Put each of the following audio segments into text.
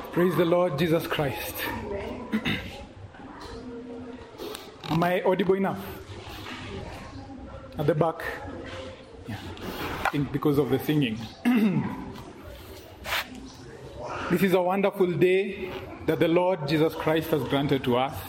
Praise the Lord Jesus Christ. Am I audible enough? At the back? Yeah. I think because of the singing. this is a wonderful day that the Lord Jesus Christ has granted to us.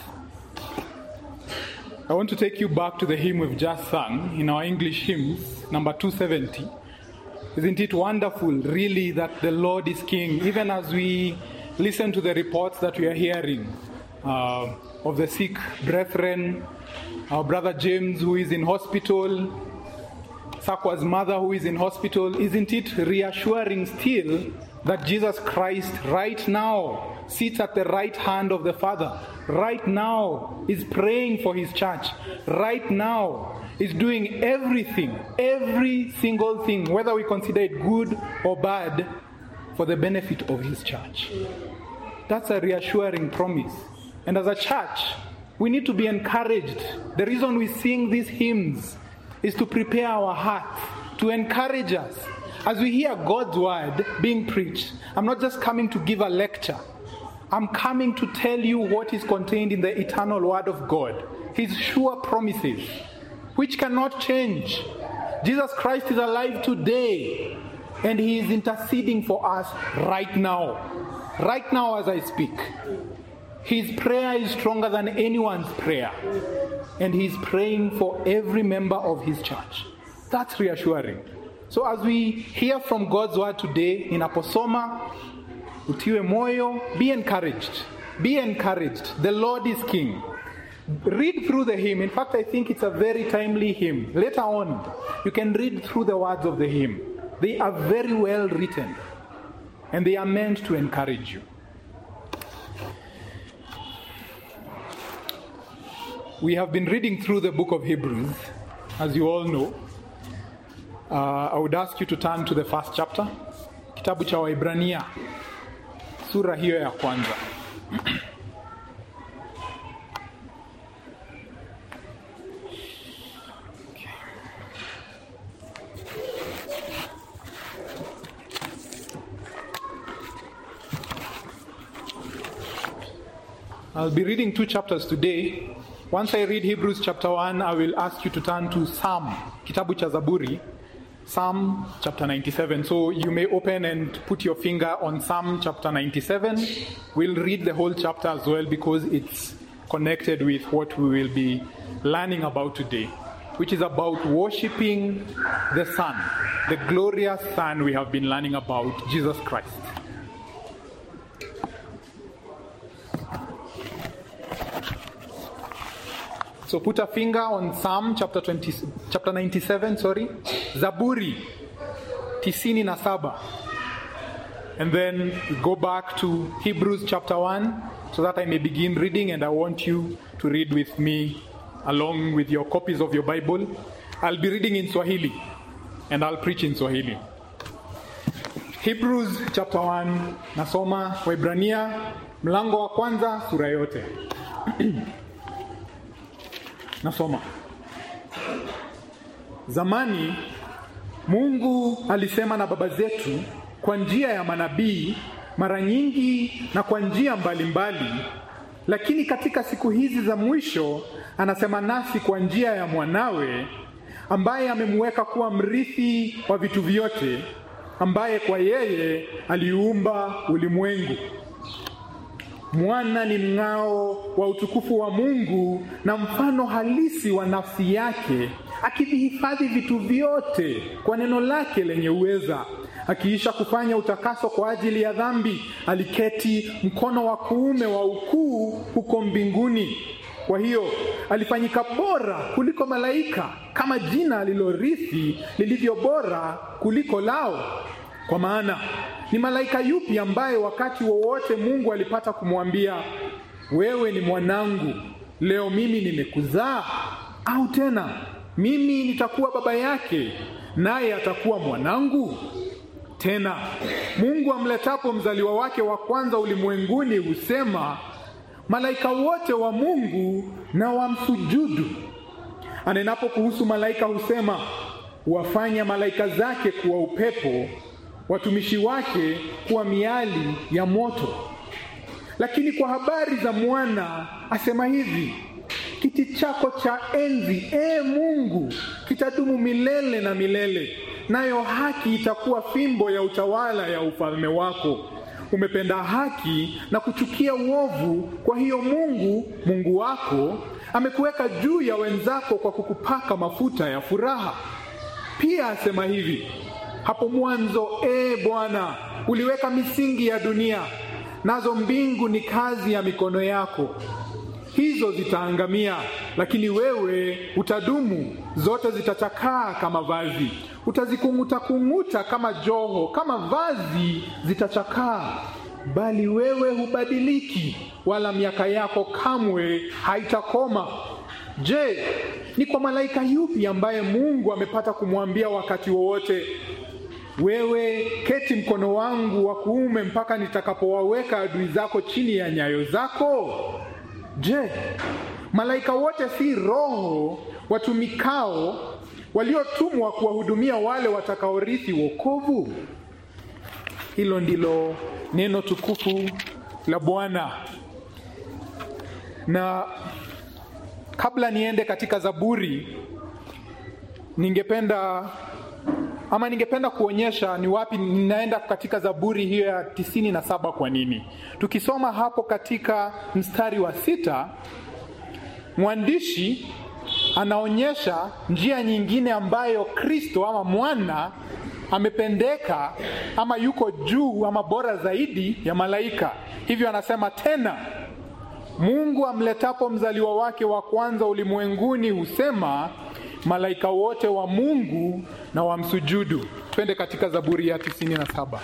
I want to take you back to the hymn we've just sung in our English hymns, number 270. Isn't it wonderful, really, that the Lord is King, even as we listen to the reports that we are hearing uh, of the sick brethren, our brother James, who is in hospital, Sakwa's mother, who is in hospital? Isn't it reassuring still that Jesus Christ, right now, sits at the right hand of the Father? Right now, is praying for his church. Right now, is doing everything, every single thing, whether we consider it good or bad, for the benefit of his church. That's a reassuring promise. And as a church, we need to be encouraged. The reason we sing these hymns is to prepare our hearts, to encourage us. As we hear God's word being preached, I'm not just coming to give a lecture. I'm coming to tell you what is contained in the eternal word of God, his sure promises, which cannot change. Jesus Christ is alive today, and he is interceding for us right now. Right now, as I speak. His prayer is stronger than anyone's prayer. And he's praying for every member of his church. That's reassuring. So as we hear from God's word today in Aposoma, utiwe moyo, be encouraged. Be encouraged. The Lord is King. Read through the hymn. In fact, I think it's a very timely hymn. Later on, you can read through the words of the hymn. They are very well written. And they are meant to encourage you. We have been reading through the book of Hebrews, as you all know. Uh, I would ask you to turn to the first chapter, kitabu cha Waibrania, sura hiyo ya kwanza. I'll be reading two chapters today. Once I read Hebrews chapter 1, I will ask you to turn to Psalm, kitabu cha Zaburi, Psalm chapter 97. So you may open and put your finger on Psalm chapter 97. We'll read the whole chapter as well because it's connected with what we will be learning about today, which is about worshiping the Son, the glorious Son we have been learning about, Jesus Christ. So put a finger on Psalm chapter 20, chapter 97, sorry, Zaburi tisini na saba. And then go back to Hebrews chapter 1 so that I may begin reading and I want you to read with me along with your copies of your Bible. I'll be reading in Swahili and I'll preach in Swahili. Hebrews chapter 1 nasoma Waibrania mlango wa kwanza sura yote. Nasoma. Zamani Mungu alisema na baba zetu kwa njia ya manabii mara nyingi na kwa njia mbalimbali, lakini katika siku hizi za mwisho anasema nasi kwa njia ya mwanawe ambaye amemweka kuwa mrithi wa vitu vyote, ambaye kwa yeye aliumba ulimwengu. Mwana ni mng'ao wa utukufu wa Mungu na mfano halisi wa nafsi yake, akivihifadhi vitu vyote kwa neno lake lenye uweza. Akiisha kufanya utakaso kwa ajili ya dhambi, aliketi mkono wa kuume wa ukuu huko mbinguni. Kwa hiyo alifanyika bora kuliko malaika, kama jina alilorithi lilivyo bora kuliko lao. Kwa maana ni malaika yupi ambaye wakati wowote Mungu alipata kumwambia wewe ni mwanangu, leo mimi nimekuzaa? Au tena mimi nitakuwa baba yake, naye atakuwa mwanangu? Tena Mungu amletapo mzaliwa wake wa kwanza ulimwenguni husema, malaika wote wa Mungu na wamsujudu. Anenapo kuhusu malaika husema, wafanya malaika zake kuwa upepo watumishi wake kuwa miali ya moto. lakini kwa habari za mwana asema hivi kiti chako cha enzi e mungu kitadumu milele na milele nayo haki itakuwa fimbo ya utawala ya ufalme wako umependa haki na kuchukia uovu kwa hiyo mungu mungu wako amekuweka juu ya wenzako kwa kukupaka mafuta ya furaha pia asema hivi hapo mwanzo e bwana uliweka misingi ya dunia nazo mbingu ni kazi ya mikono yako hizo zitaangamia lakini wewe utadumu zote zitachakaa kama vazi utazikung'utakung'uta kama joho kama vazi zitachakaa bali wewe hubadiliki wala miaka yako kamwe haitakoma je ni kwa malaika yupi ambaye mungu amepata kumwambia wakati wowote wewe keti mkono wangu wa kuume mpaka nitakapowaweka adui zako chini ya nyayo zako je malaika wote si roho watumikao waliotumwa kuwahudumia wale watakaorithi wokovu hilo ndilo neno tukufu la bwana na kabla niende katika zaburi ningependa ama ningependa kuonyesha ni wapi ninaenda katika zaburi hiyo ya tisini na saba kwa nini tukisoma hapo katika mstari wa sita mwandishi anaonyesha njia nyingine ambayo kristo ama mwana amependeka ama yuko juu ama bora zaidi ya malaika hivyo anasema tena mungu amletapo mzaliwa wake wa kwanza ulimwenguni husema malaika wote wa mungu na wamsujudu twende katika zaburi ya 97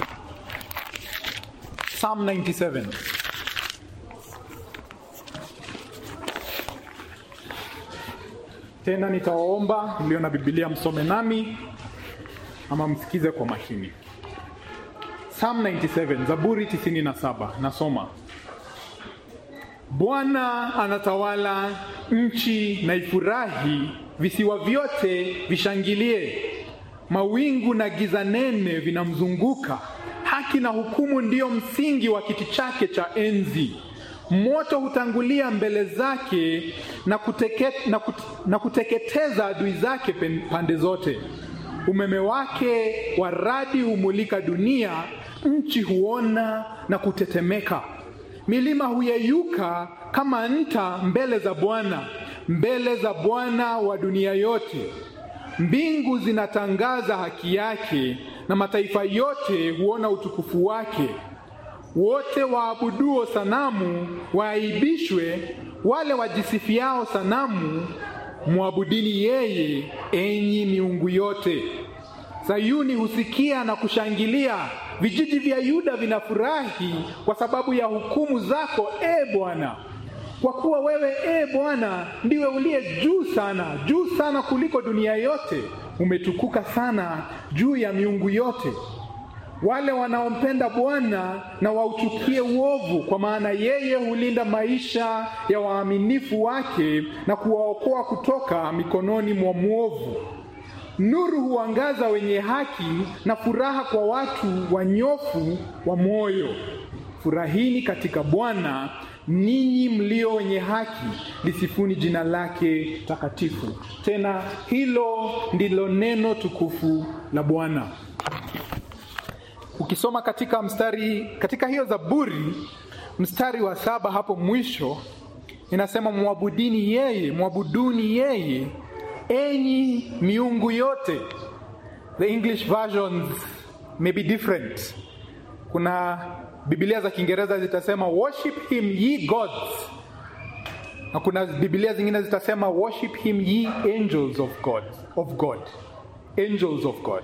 psalm 97 tena nitawaomba mlio na bibilia msome nami ama msikize kwa makini psalm 97 zaburi 97 nasoma bwana anatawala nchi na ifurahi visiwa vyote vishangilie mawingu na giza nene vinamzunguka haki na hukumu ndiyo msingi wa kiti chake cha enzi moto hutangulia mbele zake na, kuteke, na, kut, na kuteketeza adui zake pande zote umeme wake wa radi humulika dunia nchi huona na kutetemeka milima huyeyuka kama nta mbele za bwana mbele za bwana wa dunia yote mbingu zinatangaza haki yake na mataifa yote huona utukufu wake wote waabuduo sanamu waaibishwe wale wajisifiao sanamu mwabudini yeye enyi miungu yote sayuni husikia na kushangilia vijiji vya yuda vinafurahi kwa sababu ya hukumu zako e bwana kwa kuwa wewe e bwana ndiwe uliye juu sana juu sana kuliko dunia yote umetukuka sana juu ya miungu yote wale wanaompenda bwana na wauchukie uovu kwa maana yeye hulinda maisha ya waaminifu wake na kuwaokoa kutoka mikononi mwa mwovu nuru huangaza wenye haki na furaha kwa watu wanyofu wa moyo furahini katika bwana ninyi mlio wenye haki lisifuni jina lake takatifu tena hilo ndilo neno tukufu la bwana ukisoma katika mstari katika hiyo zaburi mstari wa saba hapo mwisho inasema mwabudini yeye mwabuduni yeye enyi miungu yote the english versions may be different kuna bibilia za kiingereza zitasema worship him ye gods na kuna bibilia zingine zitasema worship him ye angels of god of god angels of god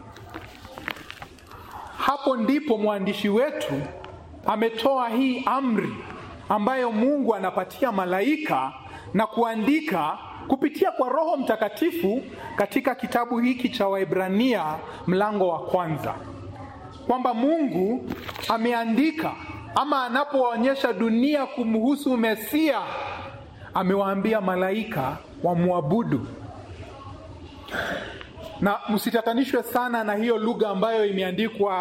hapo ndipo mwandishi wetu ametoa hii amri ambayo mungu anapatia malaika na kuandika kupitia kwa roho mtakatifu katika kitabu hiki cha waibrania mlango wa kwanza kwamba mungu ameandika ama anapoonyesha dunia kumhusu mesia amewaambia malaika wamwabudu na msitatanishwe sana na hiyo lugha ambayo imeandikwa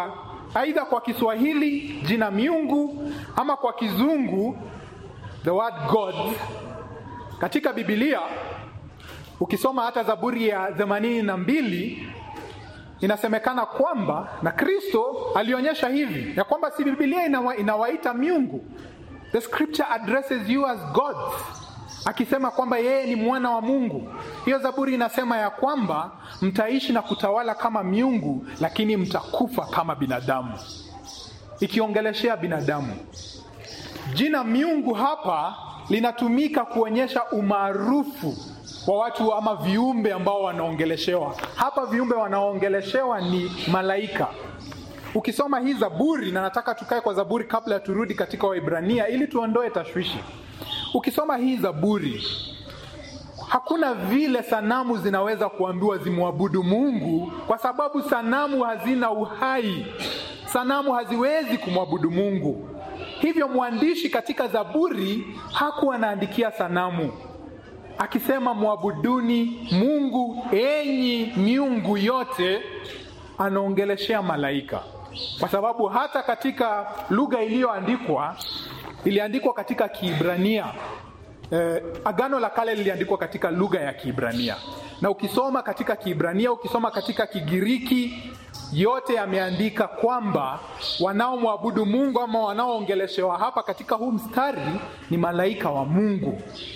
aidha kwa Kiswahili jina miungu ama kwa Kizungu the word God. Katika Biblia ukisoma hata Zaburi ya themanini na mbili inasemekana kwamba na Kristo alionyesha hivi ya kwamba si Biblia inawa, inawaita miungu. The scripture addresses you as gods, akisema kwamba yeye ni mwana wa Mungu. Hiyo Zaburi inasema ya kwamba mtaishi na kutawala kama miungu, lakini mtakufa kama binadamu, ikiongeleshea binadamu. Jina miungu hapa linatumika kuonyesha umaarufu wa watu ama viumbe ambao wanaongeleshewa hapa. Viumbe wanaongeleshewa ni malaika. Ukisoma hii Zaburi, na nataka tukae kwa Zaburi kabla ya turudi katika Waibrania ili tuondoe tashwishi. Ukisoma hii Zaburi, hakuna vile sanamu zinaweza kuambiwa zimwabudu Mungu, kwa sababu sanamu hazina uhai. Sanamu haziwezi kumwabudu Mungu. Hivyo mwandishi katika Zaburi hakuwa anaandikia sanamu akisema mwabuduni Mungu enyi miungu yote, anaongeleshea malaika, kwa sababu hata katika lugha iliyoandikwa iliandikwa katika Kiibrania. Eh, Agano la Kale liliandikwa katika lugha ya Kiibrania, na ukisoma katika Kiibrania, ukisoma katika Kigiriki, yote yameandika kwamba wanaomwabudu Mungu ama wanaoongeleshewa hapa katika huu mstari ni malaika wa Mungu.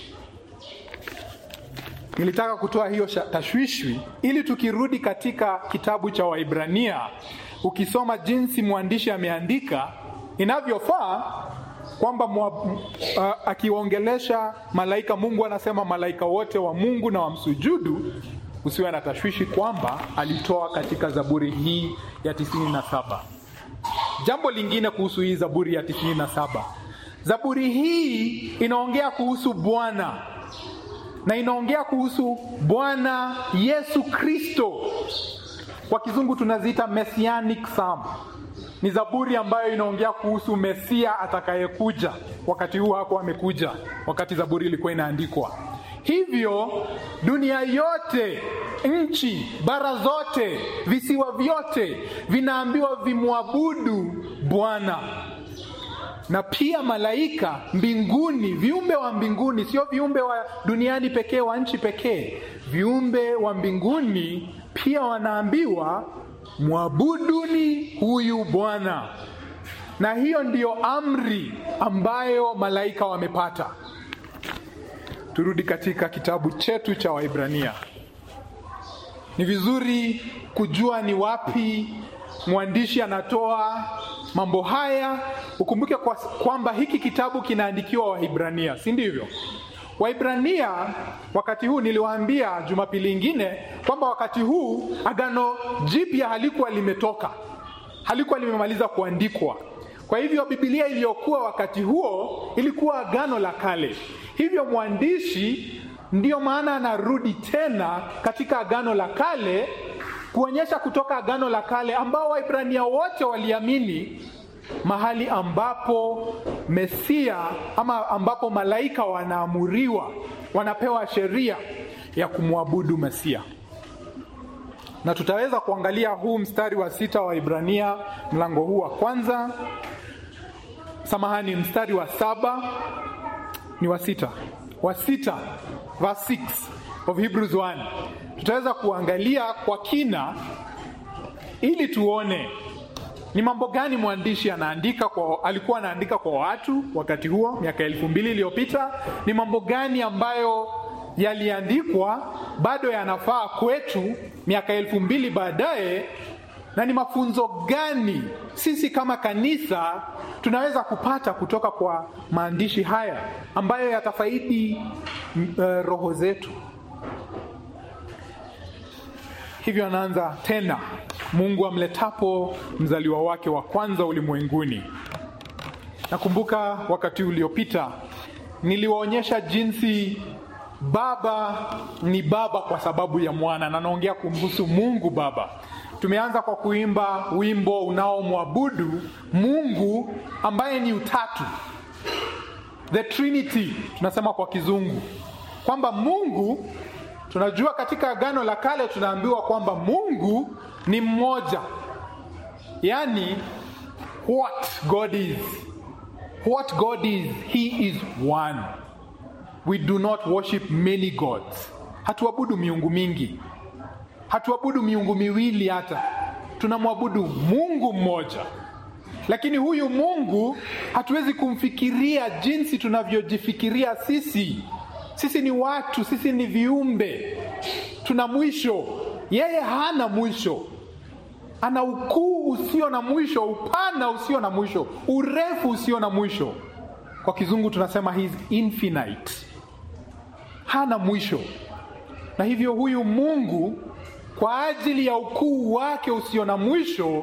Nilitaka kutoa hiyo tashwishwi ili tukirudi katika kitabu cha Waibrania, ukisoma jinsi mwandishi ameandika inavyofaa kwamba uh, akiongelesha malaika Mungu anasema malaika wote wa Mungu na wamsujudu. Usiwe na tashwishi kwamba alitoa katika Zaburi hii ya tisini na saba. Jambo lingine kuhusu hii Zaburi ya tisini na saba, Zaburi hii inaongea kuhusu Bwana na inaongea kuhusu Bwana Yesu Kristo. Kwa kizungu tunaziita messianic psalm. Ni zaburi ambayo inaongea kuhusu Mesia atakayekuja. Wakati huu hakuwa amekuja, wakati zaburi ilikuwa inaandikwa. Hivyo dunia yote, nchi, bara zote, visiwa vyote vinaambiwa vimwabudu Bwana na pia malaika mbinguni, viumbe wa mbinguni, sio viumbe wa duniani pekee, wa nchi pekee. Viumbe wa mbinguni pia wanaambiwa mwabuduni huyu Bwana, na hiyo ndiyo amri ambayo malaika wamepata. Turudi katika kitabu chetu cha Waibrania. Ni vizuri kujua ni wapi mwandishi anatoa mambo haya. Ukumbuke kwa, kwamba hiki kitabu kinaandikiwa Waibrania, si ndivyo? Waibrania wakati huu, niliwaambia Jumapili ingine kwamba wakati huu Agano Jipya halikuwa limetoka, halikuwa limemaliza kuandikwa. Kwa hivyo Biblia iliyokuwa wakati huo ilikuwa Agano la Kale. Hivyo mwandishi ndiyo maana anarudi tena katika Agano la Kale kuonyesha kutoka Agano la Kale ambao Waibrania wote waliamini mahali ambapo Mesia ama ambapo malaika wanaamuriwa, wanapewa sheria ya kumwabudu Mesia. Na tutaweza kuangalia huu mstari wa sita wa Ibrania mlango huu wa kwanza, samahani, mstari wa saba ni wa sita, wa sita, verse 6 of Hebrews 1 tutaweza kuangalia kwa kina ili tuone ni mambo gani mwandishi anaandika kwa, alikuwa anaandika kwa watu wakati huo miaka elfu mbili iliyopita. Ni mambo gani ambayo yaliandikwa bado yanafaa kwetu miaka elfu mbili baadaye, na ni mafunzo gani sisi kama kanisa tunaweza kupata kutoka kwa maandishi haya ambayo yatafaidi uh, roho zetu. Hivyo anaanza tena, Mungu amletapo mzaliwa wake wa kwanza ulimwenguni. Nakumbuka wakati uliopita niliwaonyesha jinsi Baba ni Baba kwa sababu ya mwana, na naongea kumhusu Mungu Baba. Tumeanza kwa kuimba wimbo unaomwabudu Mungu ambaye ni utatu, the Trinity tunasema kwa Kizungu, kwamba Mungu tunajua katika Agano la Kale tunaambiwa kwamba Mungu ni mmoja, yaani what God is. What God is, He is one. We do not worship many gods. Hatuabudu miungu mingi, hatuabudu miungu miwili, hata tunamwabudu Mungu mmoja. Lakini huyu Mungu hatuwezi kumfikiria jinsi tunavyojifikiria sisi. Sisi ni watu, sisi ni viumbe, tuna mwisho. Yeye hana mwisho, ana ukuu usio na mwisho, upana usio na mwisho, urefu usio na mwisho. Kwa kizungu tunasema he is infinite, hana mwisho. Na hivyo huyu Mungu kwa ajili ya ukuu wake usio na mwisho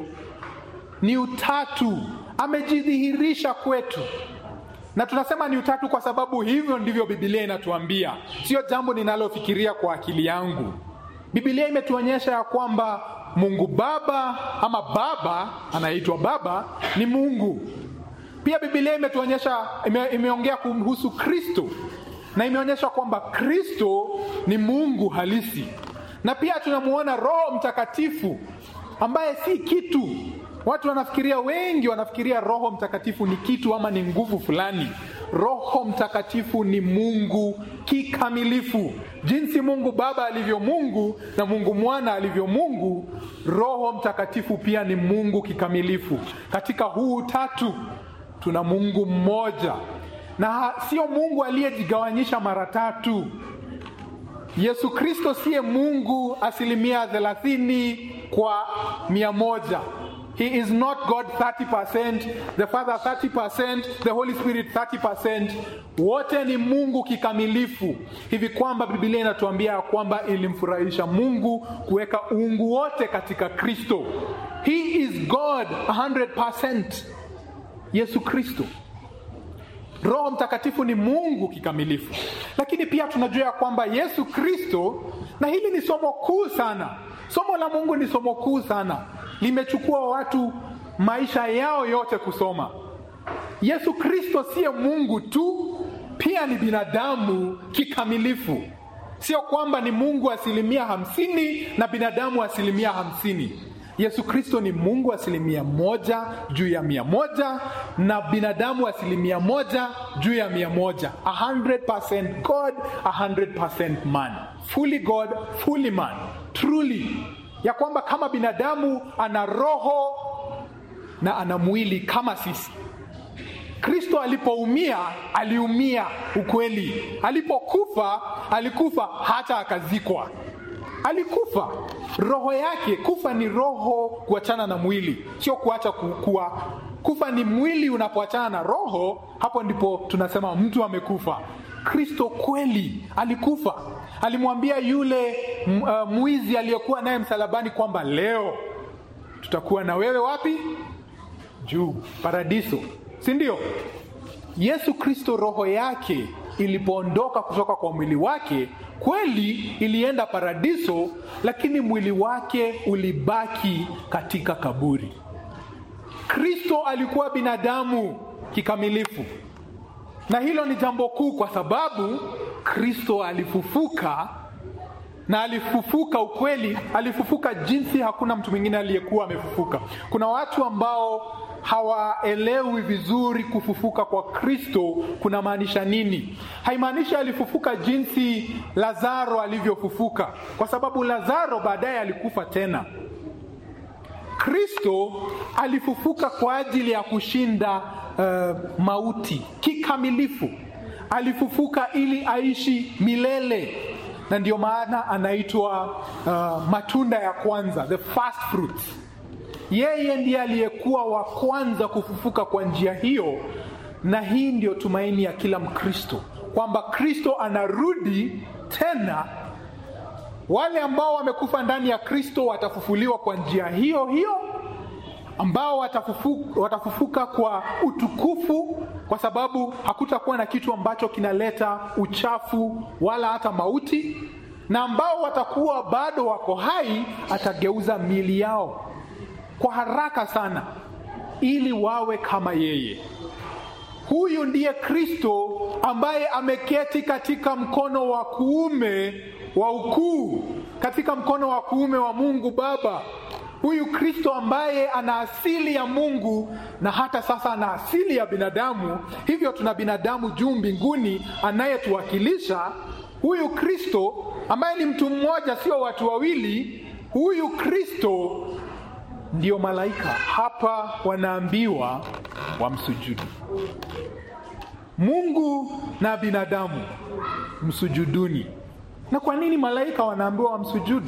ni utatu, amejidhihirisha kwetu. Na tunasema ni utatu kwa sababu hivyo ndivyo Biblia inatuambia, sio jambo ninalofikiria kwa akili yangu. Biblia imetuonyesha ya kwamba Mungu Baba ama Baba anayeitwa Baba ni Mungu. Pia Biblia imetuonyesha ime, imeongea kuhusu Kristo na imeonyesha kwamba Kristo ni Mungu halisi, na pia tunamuona Roho Mtakatifu ambaye si kitu. Watu wanafikiria, wengi wanafikiria Roho Mtakatifu ni kitu ama ni nguvu fulani. Roho Mtakatifu ni Mungu kikamilifu, jinsi Mungu Baba alivyo Mungu na Mungu Mwana alivyo Mungu. Roho Mtakatifu pia ni Mungu kikamilifu. Katika huu tatu tuna Mungu mmoja, na sio Mungu aliyejigawanyisha mara tatu. Yesu Kristo siye Mungu asilimia thelathini kwa mia moja. He is not God 30%, the Father 30%, the Holy Spirit 30%. Wote ni Mungu kikamilifu, hivi kwamba Biblia inatuambia ya kwamba ilimfurahisha Mungu kuweka uungu wote katika Kristo. He is God 100%. Yesu Kristo. Roho Mtakatifu ni Mungu kikamilifu, lakini pia tunajua ya kwamba Yesu Kristo, na hili ni somo kuu sana. Somo la Mungu ni somo kuu sana, limechukua watu maisha yao yote kusoma. Yesu Kristo siye Mungu tu, pia ni binadamu kikamilifu. Sio kwamba ni Mungu asilimia hamsini na binadamu asilimia hamsini. Yesu Kristo ni Mungu asilimia moja juu ya mia moja na binadamu asilimia moja juu ya mia moja. 100% God, 100% man. Fully God, fully man. Truly. Ya kwamba kama binadamu ana roho na ana mwili kama sisi. Kristo alipoumia aliumia ukweli, alipokufa alikufa hata akazikwa alikufa roho yake. Kufa ni roho kuachana na mwili, sio kuacha kukua. Kufa ni mwili unapoachana na roho, hapo ndipo tunasema mtu amekufa. Kristo kweli alikufa, alimwambia yule uh, mwizi aliyekuwa naye msalabani kwamba leo tutakuwa na wewe wapi? Juu, paradiso, si ndio? Yesu Kristo roho yake ilipoondoka kutoka kwa mwili wake kweli ilienda paradiso, lakini mwili wake ulibaki katika kaburi. Kristo alikuwa binadamu kikamilifu, na hilo ni jambo kuu, kwa sababu Kristo alifufuka na alifufuka ukweli, alifufuka jinsi hakuna mtu mwingine aliyekuwa amefufuka. Kuna watu ambao hawaelewi vizuri kufufuka kwa Kristo kuna maanisha nini. Haimaanishi alifufuka jinsi Lazaro alivyofufuka, kwa sababu Lazaro baadaye alikufa tena. Kristo alifufuka kwa ajili ya kushinda uh, mauti kikamilifu. Alifufuka ili aishi milele, na ndio maana anaitwa uh, matunda ya kwanza, the first fruits. Yeye ndiye aliyekuwa wa kwanza kufufuka kwa njia hiyo, na hii ndio tumaini ya kila Mkristo kwamba Kristo anarudi tena. Wale ambao wamekufa ndani ya Kristo watafufuliwa kwa njia hiyo hiyo, ambao watafufuka, watafufuka kwa utukufu, kwa sababu hakutakuwa na kitu ambacho kinaleta uchafu wala hata mauti, na ambao watakuwa bado wako hai, atageuza miili yao kwa haraka sana ili wawe kama yeye. Huyu ndiye Kristo ambaye ameketi katika mkono wa kuume wa ukuu, katika mkono wa kuume wa Mungu Baba. huyu Kristo ambaye ana asili ya Mungu na hata sasa ana asili ya binadamu, hivyo tuna binadamu juu mbinguni anayetuwakilisha. Huyu Kristo ambaye ni mtu mmoja, sio watu wawili, huyu Kristo ndio malaika hapa wanaambiwa wamsujudu. Mungu na binadamu msujuduni. Na kwa nini malaika wanaambiwa wamsujudu?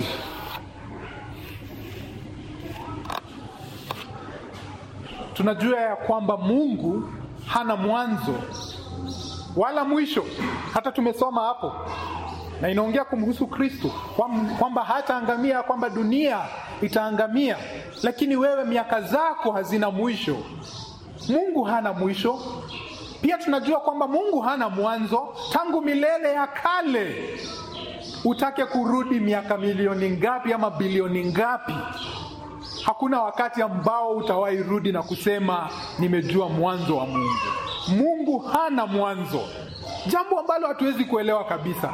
Tunajua ya kwamba Mungu hana mwanzo wala mwisho. Hata tumesoma hapo, na inaongea kumhusu Kristo kwamba hataangamia, kwamba dunia itaangamia, lakini wewe miaka zako hazina mwisho. Mungu hana mwisho. Pia tunajua kwamba Mungu hana mwanzo. Tangu milele ya kale, utake kurudi miaka milioni ngapi ama bilioni ngapi, hakuna wakati ambao utawahi rudi na kusema nimejua mwanzo wa Mungu. Mungu hana mwanzo, jambo ambalo hatuwezi kuelewa kabisa.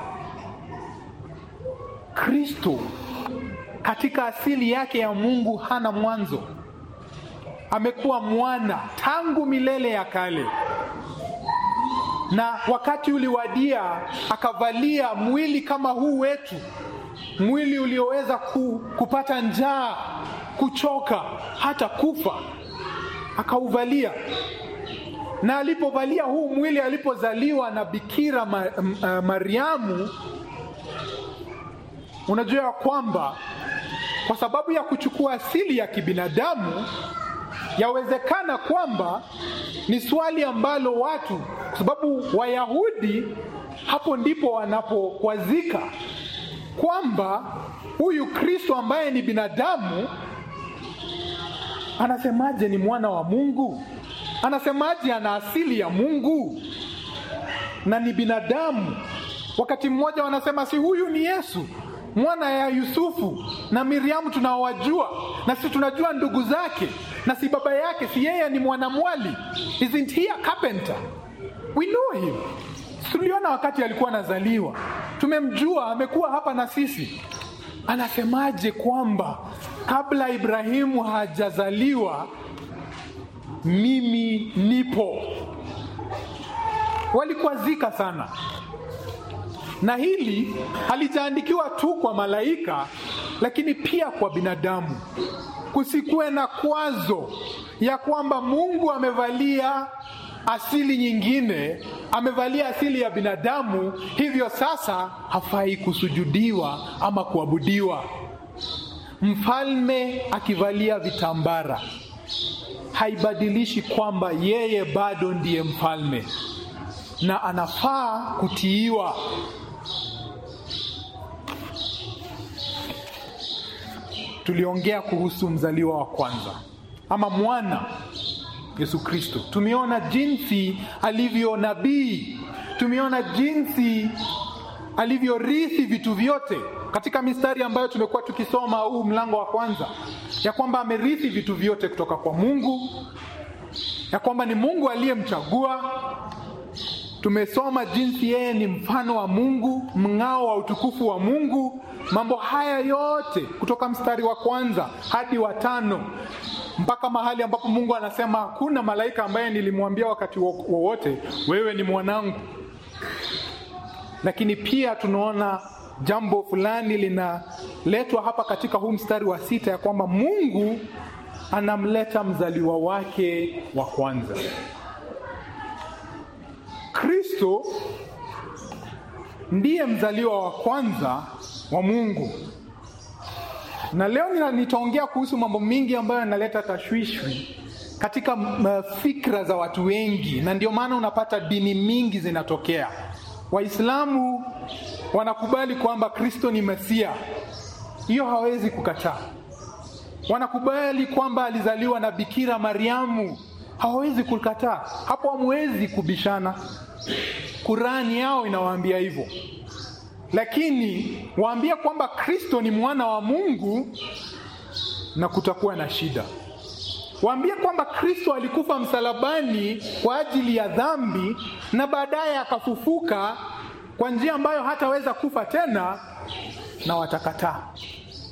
Kristo katika asili yake ya Mungu hana mwanzo, amekuwa mwana tangu milele ya kale na wakati uliwadia akavalia mwili kama huu wetu, mwili ulioweza ku, kupata njaa, kuchoka, hata kufa, akauvalia. Na alipovalia huu mwili, alipozaliwa na Bikira ma, uh, Mariamu, unajua ya kwamba kwa sababu ya kuchukua asili ya kibinadamu yawezekana kwamba ni swali ambalo watu, kwa sababu Wayahudi hapo ndipo wanapokwazika kwamba huyu Kristo ambaye ni binadamu anasemaje ni mwana wa Mungu? Anasemaje ana asili ya Mungu na ni binadamu? Wakati mmoja wanasema si huyu ni Yesu mwana ya Yusufu na Miriamu tunaowajua, na si tunajua ndugu zake, na si baba yake, si yeye ni mwanamwali? Isn't he a carpenter? We know him. Tuliona wakati alikuwa anazaliwa, tumemjua, amekuwa hapa na sisi. Anasemaje kwamba kabla Ibrahimu hajazaliwa mimi nipo? Walikwazika sana na hili halijaandikiwa tu kwa malaika, lakini pia kwa binadamu. Kusikuwe na kwazo ya kwamba Mungu amevalia asili nyingine, amevalia asili ya binadamu, hivyo sasa hafai kusujudiwa ama kuabudiwa. Mfalme akivalia vitambara haibadilishi kwamba yeye bado ndiye mfalme na anafaa kutiiwa. Tuliongea kuhusu mzaliwa wa kwanza ama mwana Yesu Kristo. Tumeona jinsi alivyo nabii, tumeona jinsi alivyorithi vitu vyote katika mistari ambayo tumekuwa tukisoma huu mlango wa kwanza, ya kwamba amerithi vitu vyote kutoka kwa Mungu, ya kwamba ni Mungu aliyemchagua. Tumesoma jinsi yeye ni mfano wa Mungu, mng'ao wa utukufu wa Mungu. Mambo haya yote kutoka mstari wa kwanza hadi wa tano mpaka mahali ambapo Mungu anasema hakuna malaika ambaye nilimwambia wakati wowote wewe ni mwanangu. Lakini pia tunaona jambo fulani linaletwa hapa katika huu mstari wa sita ya kwamba Mungu anamleta mzaliwa wake wa kwanza. Kristo ndiye mzaliwa wa kwanza wa Mungu. Na leo nitaongea kuhusu mambo mingi ambayo yanaleta tashwishwi katika uh, fikra za watu wengi, na ndio maana unapata dini mingi zinatokea. Waislamu wanakubali kwamba Kristo ni Mesia, hiyo hawezi kukataa. Wanakubali kwamba alizaliwa na Bikira Mariamu, hawawezi kukataa. Hapo hamwezi kubishana. Kurani yao inawaambia hivyo, lakini waambia kwamba Kristo ni mwana wa Mungu na kutakuwa na shida. Waambie kwamba Kristo alikufa msalabani kwa ajili ya dhambi na baadaye akafufuka kwa njia ambayo hataweza kufa tena, na watakataa.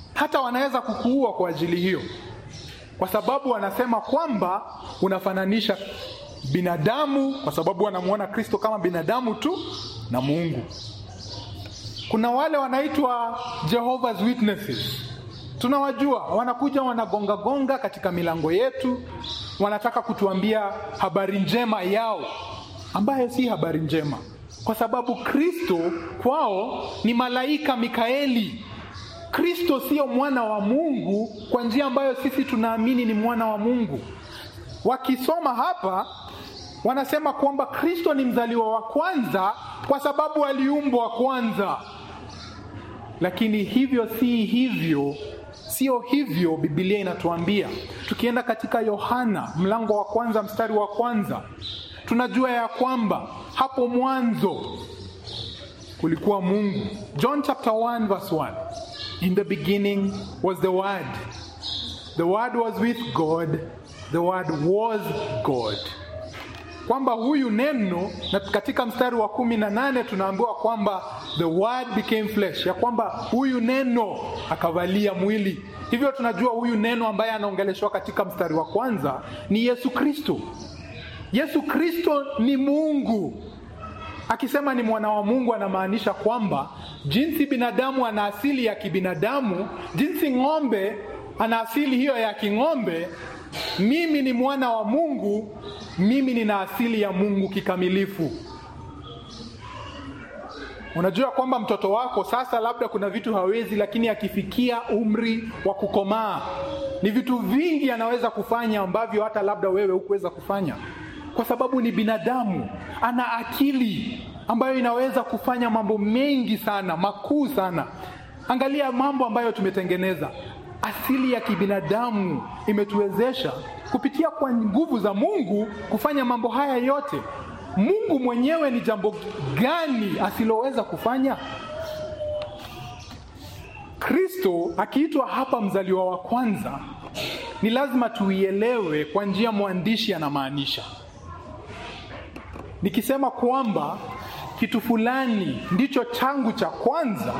hata wanaweza kukuua kwa ajili hiyo, kwa sababu wanasema kwamba unafananisha binadamu, kwa sababu wanamwona Kristo kama binadamu tu na Mungu. Kuna wale wanaitwa Jehovah's Witnesses, tunawajua, wanakuja wanagonga gonga katika milango yetu, wanataka kutuambia habari njema yao ambayo si habari njema, kwa sababu Kristo kwao ni malaika Mikaeli. Kristo sio mwana wa Mungu kwa njia ambayo sisi tunaamini ni mwana wa Mungu. Wakisoma hapa wanasema kwamba Kristo ni mzaliwa wa kwanza kwa sababu aliumbwa kwanza, lakini hivyo si hivyo, sio hivyo Biblia inatuambia. Tukienda katika Yohana mlango wa kwanza mstari wa kwanza tunajua ya kwamba hapo mwanzo kulikuwa Mungu. John chapter 1 verse 1. In the beginning was the word. The word was with God. The word was God. Kwamba huyu neno na katika mstari wa kumi na nane tunaambiwa kwamba the word became flesh, ya kwamba huyu neno akavalia mwili. Hivyo tunajua huyu neno ambaye anaongeleshwa katika mstari wa kwanza ni Yesu Kristo. Yesu Kristo ni Mungu. Akisema ni mwana wa Mungu, anamaanisha kwamba jinsi binadamu ana asili ya kibinadamu, jinsi ng'ombe ana asili hiyo ya king'ombe, mimi ni mwana wa Mungu, mimi nina asili ya Mungu kikamilifu. Unajua kwamba mtoto wako sasa, labda kuna vitu hawezi, lakini akifikia umri wa kukomaa, ni vitu vingi anaweza kufanya ambavyo hata labda wewe hukuweza kufanya kwa sababu ni binadamu, ana akili ambayo inaweza kufanya mambo mengi sana makuu sana. Angalia mambo ambayo tumetengeneza. Asili ya kibinadamu imetuwezesha kupitia kwa nguvu za Mungu kufanya mambo haya yote. Mungu mwenyewe ni jambo gani asiloweza kufanya? Kristo akiitwa hapa mzaliwa wa kwanza, ni lazima tuielewe kwa njia mwandishi anamaanisha. Nikisema kwamba kitu fulani ndicho changu cha kwanza,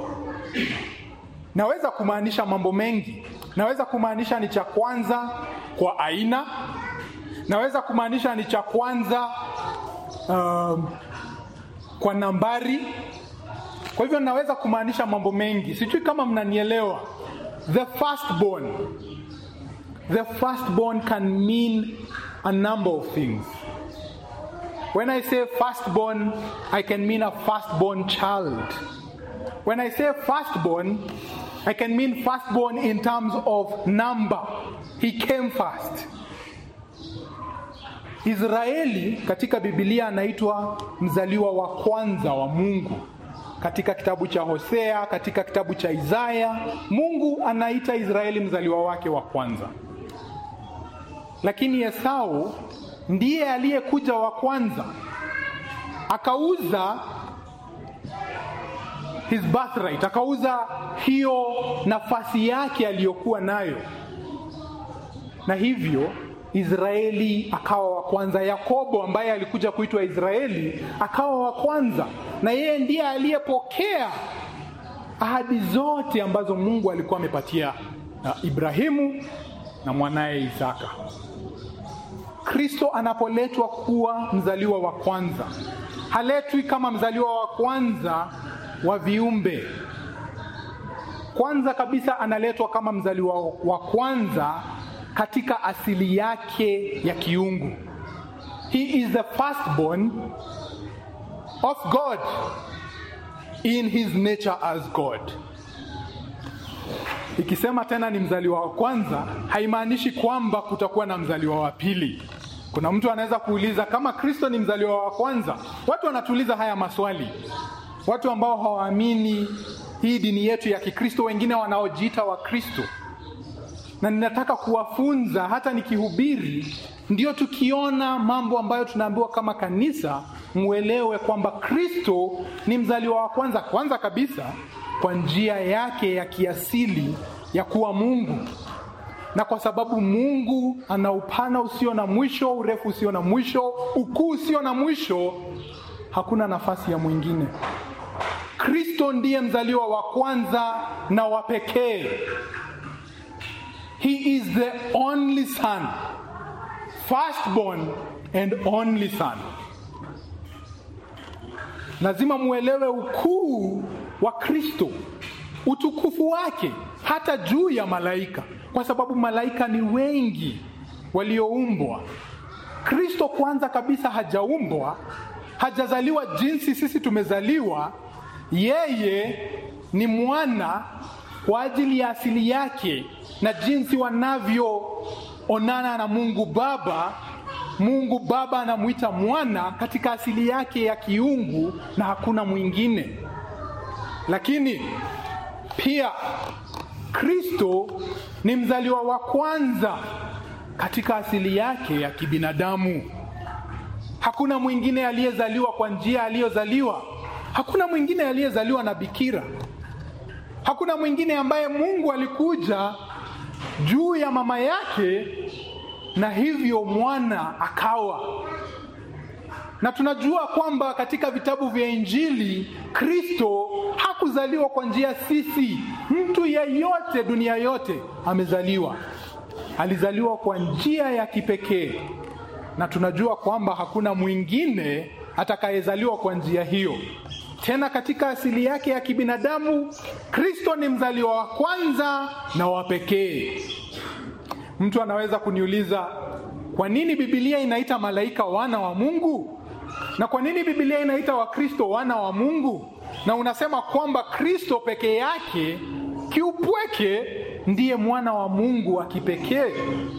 naweza kumaanisha mambo mengi. Naweza kumaanisha ni cha kwanza kwa aina, naweza kumaanisha ni cha kwanza um, kwa nambari. Kwa hivyo naweza kumaanisha mambo mengi, sijui kama mnanielewa. The firstborn, the firstborn can mean a number of things. When I say firstborn, I can mean a firstborn child. When I say firstborn, I can mean firstborn in terms of number. He came first. Israeli katika Biblia anaitwa mzaliwa wa kwanza wa Mungu. Katika kitabu cha Hosea, katika kitabu cha Isaya, Mungu anaita Israeli mzaliwa wake wa kwanza. Lakini Esau ndiye aliyekuja wa kwanza akauza his birthright, akauza hiyo nafasi yake aliyokuwa nayo, na hivyo Israeli akawa wa kwanza. Yakobo ambaye alikuja kuitwa Israeli akawa wa kwanza, na yeye ndiye aliyepokea ahadi zote ambazo Mungu alikuwa amepatia na Ibrahimu na mwanaye Isaka. Kristo anapoletwa kuwa mzaliwa wa kwanza, haletwi kama mzaliwa wa kwanza wa viumbe. Kwanza kabisa analetwa kama mzaliwa wa kwanza katika asili yake ya kiungu. He is the firstborn of God in his nature as God. Ikisema tena ni mzaliwa wa kwanza, haimaanishi kwamba kutakuwa na mzaliwa wa pili. Kuna mtu anaweza kuuliza kama Kristo ni mzaliwa wa kwanza. Watu wanatuuliza haya maswali, watu ambao hawaamini hii dini yetu ya Kikristo, wengine wanaojiita wa Kristo, na ninataka kuwafunza hata nikihubiri, ndio tukiona mambo ambayo tunaambiwa kama kanisa, muelewe kwamba Kristo ni mzaliwa wa kwanza, kwanza kabisa kwa njia yake ya kiasili ya kuwa Mungu, na kwa sababu Mungu ana upana usio na mwisho, urefu usio na mwisho, ukuu usio na mwisho, hakuna nafasi ya mwingine. Kristo ndiye mzaliwa wa kwanza na wa pekee. He is the only son, firstborn and only son. Lazima muelewe ukuu wa Kristo, utukufu wake hata juu ya malaika, kwa sababu malaika ni wengi walioumbwa. Kristo kwanza kabisa hajaumbwa, hajazaliwa jinsi sisi tumezaliwa. Yeye ni mwana kwa ajili ya asili yake na jinsi wanavyoonana na Mungu Baba. Mungu Baba anamwita mwana katika asili yake ya kiungu na hakuna mwingine. Lakini pia Kristo ni mzaliwa wa kwanza katika asili yake ya kibinadamu. Hakuna mwingine aliyezaliwa kwa njia aliyozaliwa. Hakuna mwingine aliyezaliwa na bikira. Hakuna mwingine ambaye Mungu alikuja juu ya mama yake na hivyo mwana akawa. Na tunajua kwamba katika vitabu vya Injili Kristo hakuzaliwa kwa njia sisi. Mtu yeyote dunia yote amezaliwa, alizaliwa kwa njia ya kipekee, na tunajua kwamba hakuna mwingine atakayezaliwa kwa njia hiyo. Tena katika asili yake ya kibinadamu, Kristo ni mzaliwa wa kwanza na wa pekee. Mtu anaweza kuniuliza, kwa nini Biblia inaita malaika wana wa Mungu? Na kwa nini Biblia inaita Wakristo wana wa Mungu? Na unasema kwamba Kristo peke yake kiupweke ndiye mwana wa Mungu wa kipekee.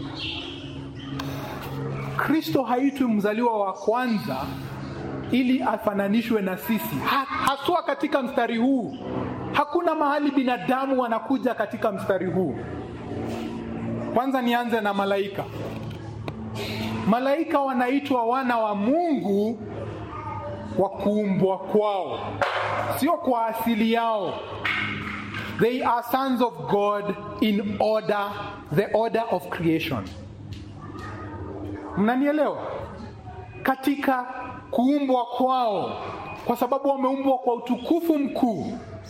Kristo haitwi mzaliwa wa kwanza ili afananishwe na sisi ha, haswa katika mstari huu. Hakuna mahali binadamu wanakuja katika mstari huu. Kwanza nianze na malaika. Malaika wanaitwa wana wa Mungu kwa kuumbwa kwao, sio kwa asili yao. They are sons of God in order, the order of creation. Mnanielewa? Katika kuumbwa kwao, kwa sababu wameumbwa kwa utukufu mkuu,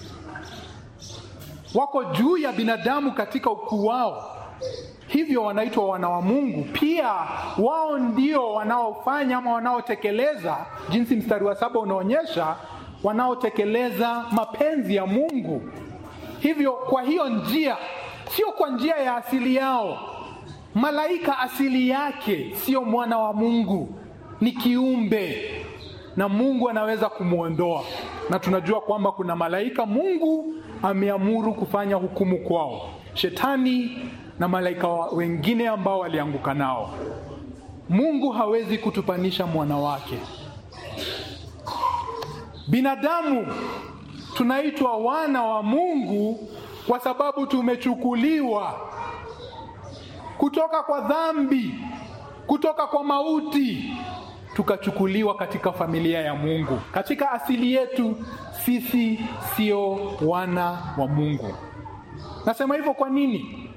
wako juu ya binadamu katika ukuu wao hivyo wanaitwa wana wa Mungu. Pia wao ndio wanaofanya ama wanaotekeleza, jinsi mstari wa saba unaonyesha, wanaotekeleza mapenzi ya Mungu. Hivyo kwa hiyo njia, sio kwa njia ya asili yao. Malaika asili yake sio mwana wa Mungu, ni kiumbe na Mungu anaweza kumwondoa, na tunajua kwamba kuna malaika Mungu ameamuru kufanya hukumu kwao, shetani na malaika wengine ambao walianguka nao. Mungu hawezi kutupanisha mwana wake. Binadamu tunaitwa wana wa Mungu kwa sababu tumechukuliwa kutoka kwa dhambi, kutoka kwa mauti, tukachukuliwa katika familia ya Mungu. Katika asili yetu sisi sio wana wa Mungu. Nasema hivyo kwa nini?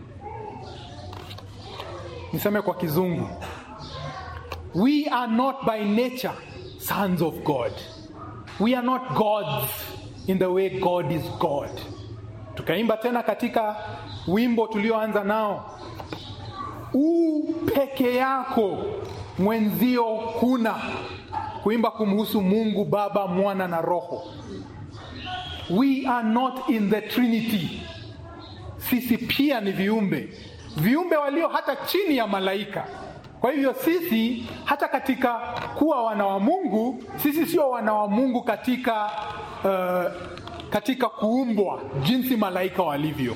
Niseme kwa kizungu, we are not by nature sons of God, we are not gods in the way God is God. Tukaimba tena katika wimbo tulioanza nao, u peke yako mwenzio huna, kuimba kumhusu Mungu Baba, Mwana na Roho. We are not in the Trinity, sisi pia ni viumbe viumbe walio hata chini ya malaika. Kwa hivyo sisi hata katika kuwa wana wa Mungu, sisi sio wana wa Mungu katika uh, katika kuumbwa jinsi malaika walivyo.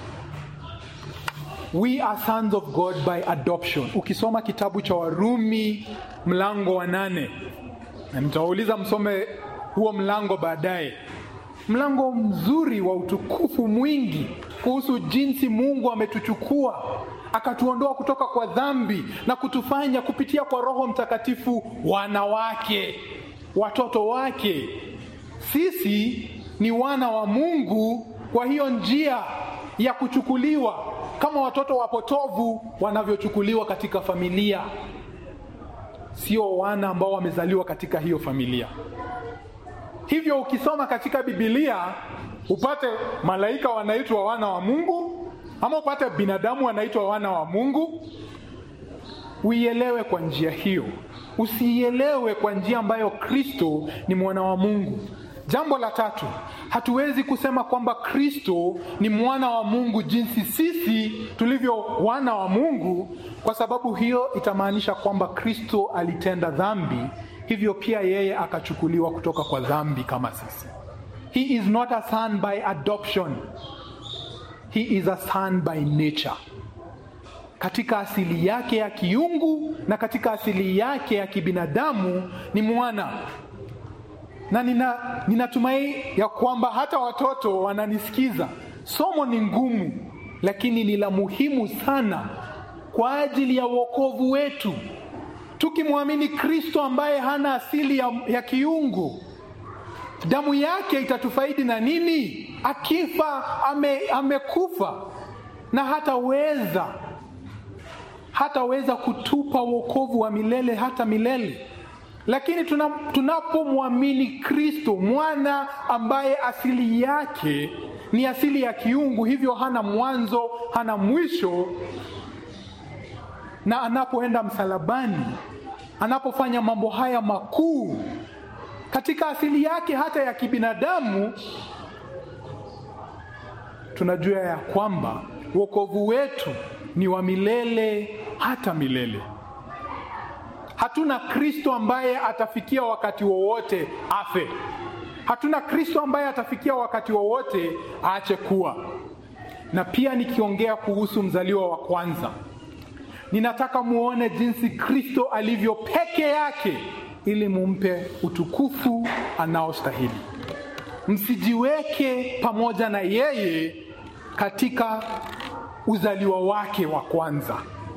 We are sons of God by adoption. Ukisoma kitabu cha Warumi mlango wa nane, na nitawauliza msome huo mlango baadaye. Mlango mzuri wa utukufu mwingi kuhusu jinsi Mungu ametuchukua akatuondoa kutoka kwa dhambi na kutufanya kupitia kwa Roho Mtakatifu wana wake, watoto wake. Sisi ni wana wa Mungu kwa hiyo njia ya kuchukuliwa kama watoto wapotovu wanavyochukuliwa katika familia, sio wana ambao wamezaliwa katika hiyo familia. hivyo ukisoma katika bibilia upate malaika wanaitwa wana wa mungu ama upate binadamu wanaitwa wana wa mungu uielewe kwa njia hiyo usiielewe kwa njia ambayo kristo ni mwana wa mungu jambo la tatu hatuwezi kusema kwamba kristo ni mwana wa mungu jinsi sisi tulivyo wana wa mungu kwa sababu hiyo itamaanisha kwamba kristo alitenda dhambi hivyo pia yeye akachukuliwa kutoka kwa dhambi kama sisi he is not a son by adoption he is a son by nature katika asili yake ya kiungu na katika asili yake ya kibinadamu ni mwana na nina, ninatumai ya kwamba hata watoto wananisikiza somo ni ngumu lakini ni la muhimu sana kwa ajili ya uokovu wetu tukimwamini kristo ambaye hana asili ya, ya kiungu damu yake itatufaidi na nini akifa ame, amekufa na hataweza hataweza kutupa uokovu wa milele hata milele lakini tunapomwamini kristo mwana ambaye asili yake ni asili ya kiungu hivyo hana mwanzo hana mwisho na anapoenda msalabani anapofanya mambo haya makuu katika asili yake hata ya kibinadamu tunajua ya kwamba wokovu wetu ni wa milele hata milele hatuna kristo ambaye atafikia wakati wowote afe hatuna kristo ambaye atafikia wakati wowote aache kuwa na pia nikiongea kuhusu mzaliwa wa kwanza ninataka muone jinsi kristo alivyo peke yake ili mumpe utukufu anaostahili msijiweke pamoja na yeye katika uzaliwa wake wa kwanza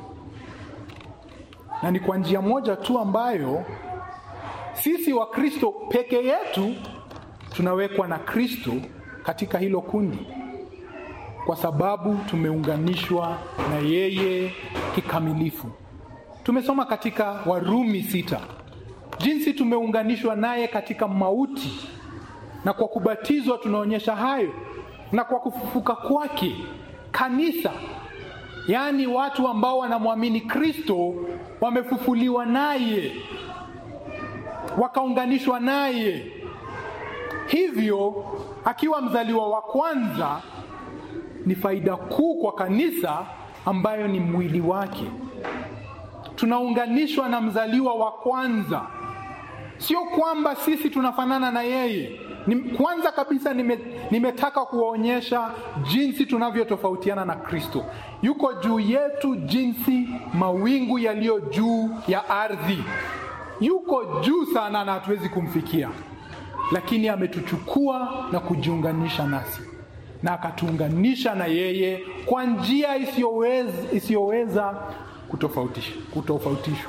na ni kwa njia moja tu ambayo sisi wa kristo peke yetu tunawekwa na kristo katika hilo kundi kwa sababu tumeunganishwa na yeye kikamilifu tumesoma katika warumi sita jinsi tumeunganishwa naye katika mauti na kwa kubatizwa tunaonyesha hayo na kwa kufufuka kwake kanisa yaani watu ambao wanamwamini kristo wamefufuliwa naye wakaunganishwa naye hivyo akiwa mzaliwa wa kwanza ni faida kuu kwa kanisa ambayo ni mwili wake tunaunganishwa na mzaliwa wa kwanza sio kwamba sisi tunafanana na yeye ni, kwanza kabisa nime, nimetaka kuwaonyesha jinsi tunavyotofautiana na kristo yuko juu yetu jinsi mawingu yaliyo juu ya ardhi yuko juu sana na hatuwezi kumfikia lakini ametuchukua na kujiunganisha nasi na akatuunganisha na yeye kwa njia isiyoweza, isiyoweza kutofautishwa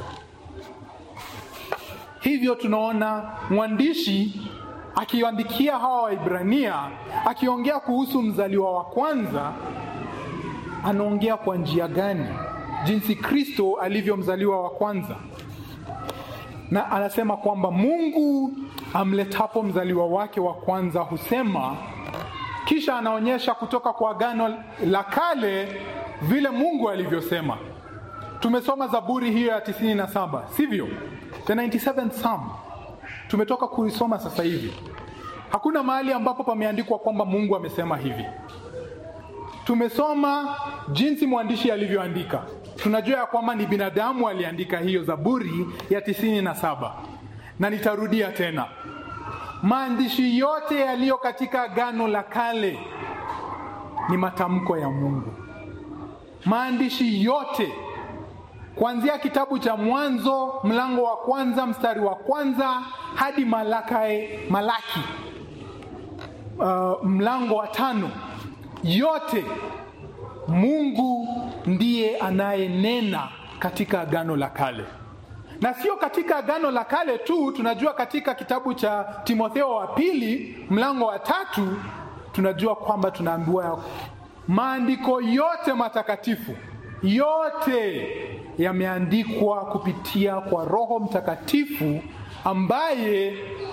hivyo tunaona mwandishi akiandikia hawa waibrania akiongea kuhusu mzaliwa wa kwanza anaongea kwa njia gani jinsi kristo alivyo mzaliwa wa kwanza na anasema kwamba mungu amletapo mzaliwa wake wa kwanza husema kisha anaonyesha kutoka kwa agano la kale vile mungu alivyosema tumesoma zaburi hiyo ya 97 sivyo the 97th psalm tumetoka kuisoma sasa hivi hakuna mahali ambapo pameandikwa kwamba mungu amesema hivi tumesoma jinsi mwandishi alivyoandika tunajua ya kwamba ni binadamu aliandika hiyo zaburi ya 97 na nitarudia tena maandishi yote yaliyo katika agano la kale ni matamko ya mungu maandishi yote kuanzia kitabu cha mwanzo mlango wa kwanza mstari wa kwanza hadi malakae, malaki uh, mlango wa tano yote mungu ndiye anayenena katika agano la kale na sio katika agano la kale tu tunajua katika kitabu cha timotheo wa pili mlango wa tatu tunajua kwamba tunaambiwa maandiko yote matakatifu yote yameandikwa kupitia kwa roho mtakatifu ambaye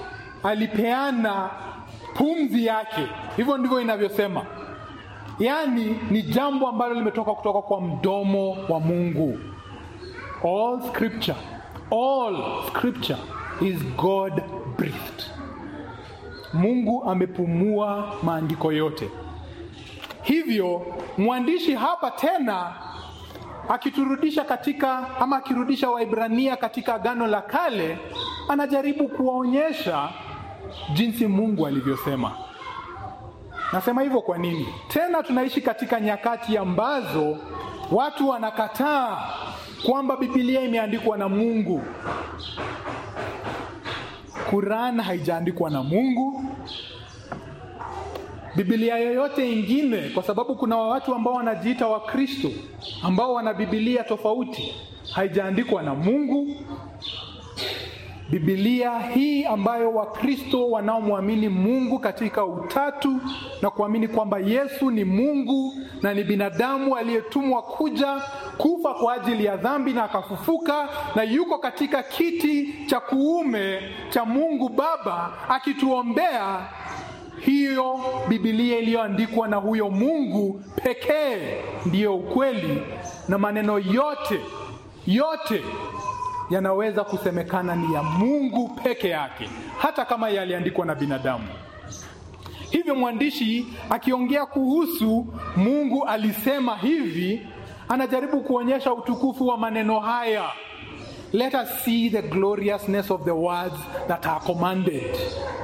alipeana pumzi yake. Hivyo ndivyo inavyosema, yaani ni jambo ambalo limetoka kutoka kwa mdomo wa Mungu. All scripture, all scripture is God breathed. Mungu amepumua maandiko yote. Hivyo mwandishi hapa tena akiturudisha katika ama akirudisha Waibrania katika Agano la Kale, anajaribu kuwaonyesha jinsi Mungu alivyosema. Nasema hivyo kwa nini? Tena tunaishi katika nyakati ambazo watu wanakataa kwamba Biblia imeandikwa na Mungu. Quran haijaandikwa na Mungu. Biblia yoyote ingine, kwa sababu kuna watu ambao wanajiita Wakristo ambao wana Biblia tofauti, haijaandikwa na Mungu. Biblia hii ambayo Wakristo wanaomwamini Mungu katika utatu na kuamini kwamba Yesu ni Mungu na ni binadamu aliyetumwa kuja kufa kwa ajili ya dhambi na akafufuka na yuko katika kiti cha kuume cha Mungu Baba akituombea. Hiyo Biblia iliyoandikwa na huyo Mungu pekee ndiyo ukweli, na maneno yote yote yanaweza kusemekana ni ya Mungu peke yake, hata kama yaliandikwa na binadamu. Hivyo mwandishi akiongea kuhusu Mungu alisema hivi, anajaribu kuonyesha utukufu wa maneno haya. Let us see the gloriousness of the words that are commanded.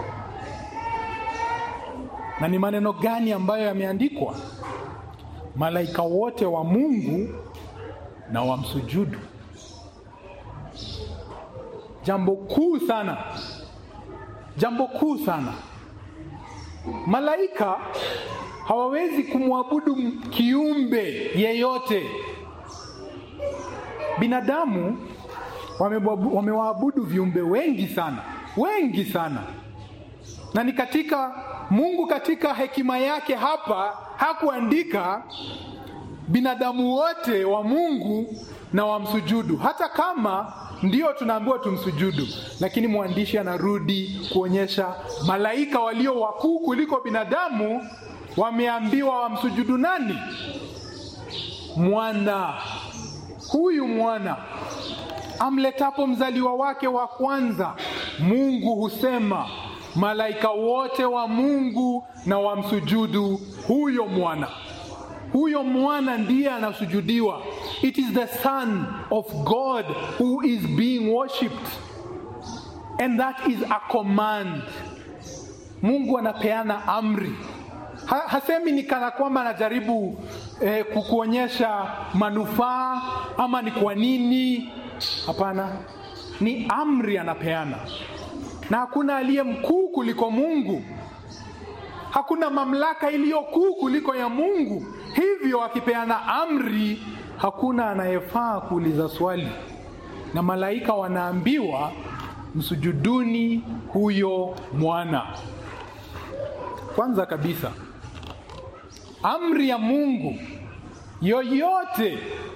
Na ni maneno gani ambayo yameandikwa? Malaika wote wa Mungu na wamsujudu. Jambo kuu sana, jambo kuu sana. Malaika hawawezi kumwabudu kiumbe yeyote. Binadamu wamewaabudu viumbe wengi sana, wengi sana, na ni katika Mungu katika hekima yake hapa hakuandika binadamu wote wa Mungu na wamsujudu, hata kama ndio tunaambiwa tumsujudu, lakini mwandishi anarudi kuonyesha malaika walio wakuu kuliko binadamu wameambiwa wamsujudu nani? Mwana. Huyu mwana amletapo mzaliwa wake wa kwanza, Mungu husema malaika wote wa Mungu na wamsujudu huyo mwana. Huyo mwana ndiye anasujudiwa. It is the son of God who is being worshipped and that is a command. Mungu anapeana amri. Ha, hasemi ni kana kwamba anajaribu eh, kukuonyesha manufaa ama ni kwa nini. Hapana, ni amri anapeana, na hakuna aliye mkuu kuliko Mungu. Hakuna mamlaka iliyo kuu kuliko ya Mungu. Hivyo akipeana amri, hakuna anayefaa kuuliza swali, na malaika wanaambiwa msujuduni huyo mwana. Kwanza kabisa, amri ya Mungu yoyote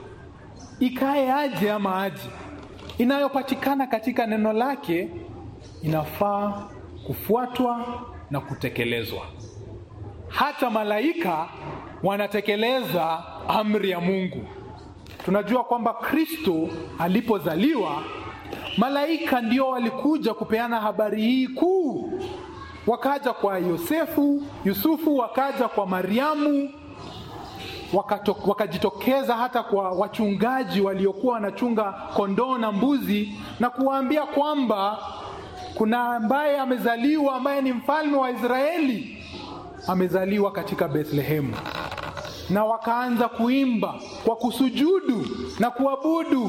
ikae aje ama aje, inayopatikana katika neno lake inafaa kufuatwa na kutekelezwa. Hata malaika wanatekeleza amri ya Mungu. Tunajua kwamba Kristo alipozaliwa, malaika ndio walikuja kupeana habari hii kuu. Wakaja kwa Yosefu, Yusufu, wakaja kwa Mariamu, wakato, wakajitokeza hata kwa wachungaji waliokuwa wanachunga kondoo na mbuzi na kuwaambia kwamba kuna ambaye amezaliwa ambaye ni mfalme wa Israeli amezaliwa katika Bethlehemu, na wakaanza kuimba kwa kusujudu na kuabudu.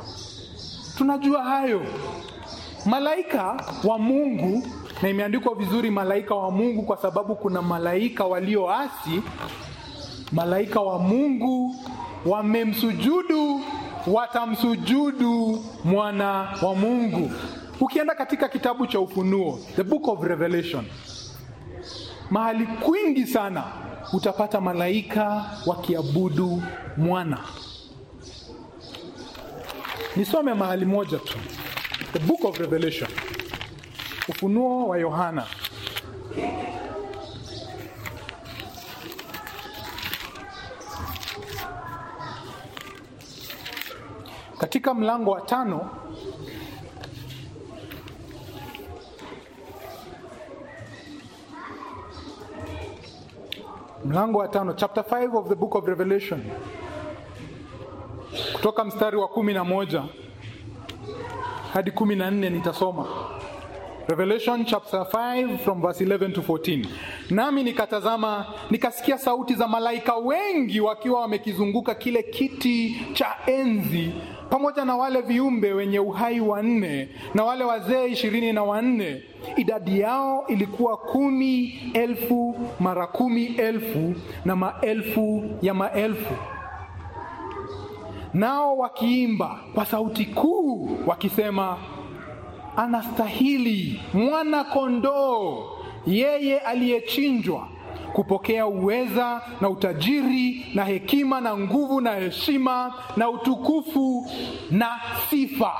Tunajua hayo malaika wa Mungu, na imeandikwa vizuri malaika wa Mungu kwa sababu kuna malaika walioasi. Malaika wa Mungu wamemsujudu, watamsujudu mwana wa Mungu. Ukienda katika kitabu cha Ufunuo, the book of Revelation, mahali kwingi sana utapata malaika wakiabudu mwana. Nisome mahali moja tu, the book of Revelation. Ufunuo wa Yohana katika mlango wa tano mlango wa tano chapter 5 of the book of revelation kutoka mstari wa kumi na moja hadi kumi na nne nitasoma revelation chapter 5 from verse 11 to 14 nami nikatazama nikasikia sauti za malaika wengi wakiwa wamekizunguka kile kiti cha enzi pamoja na wale viumbe wenye uhai wanne na wale wazee ishirini na wanne idadi yao ilikuwa kumi elfu mara kumi elfu na maelfu ya maelfu nao wakiimba kwa sauti kuu wakisema anastahili mwana kondoo yeye aliyechinjwa kupokea uweza na utajiri na hekima na nguvu na heshima na utukufu na sifa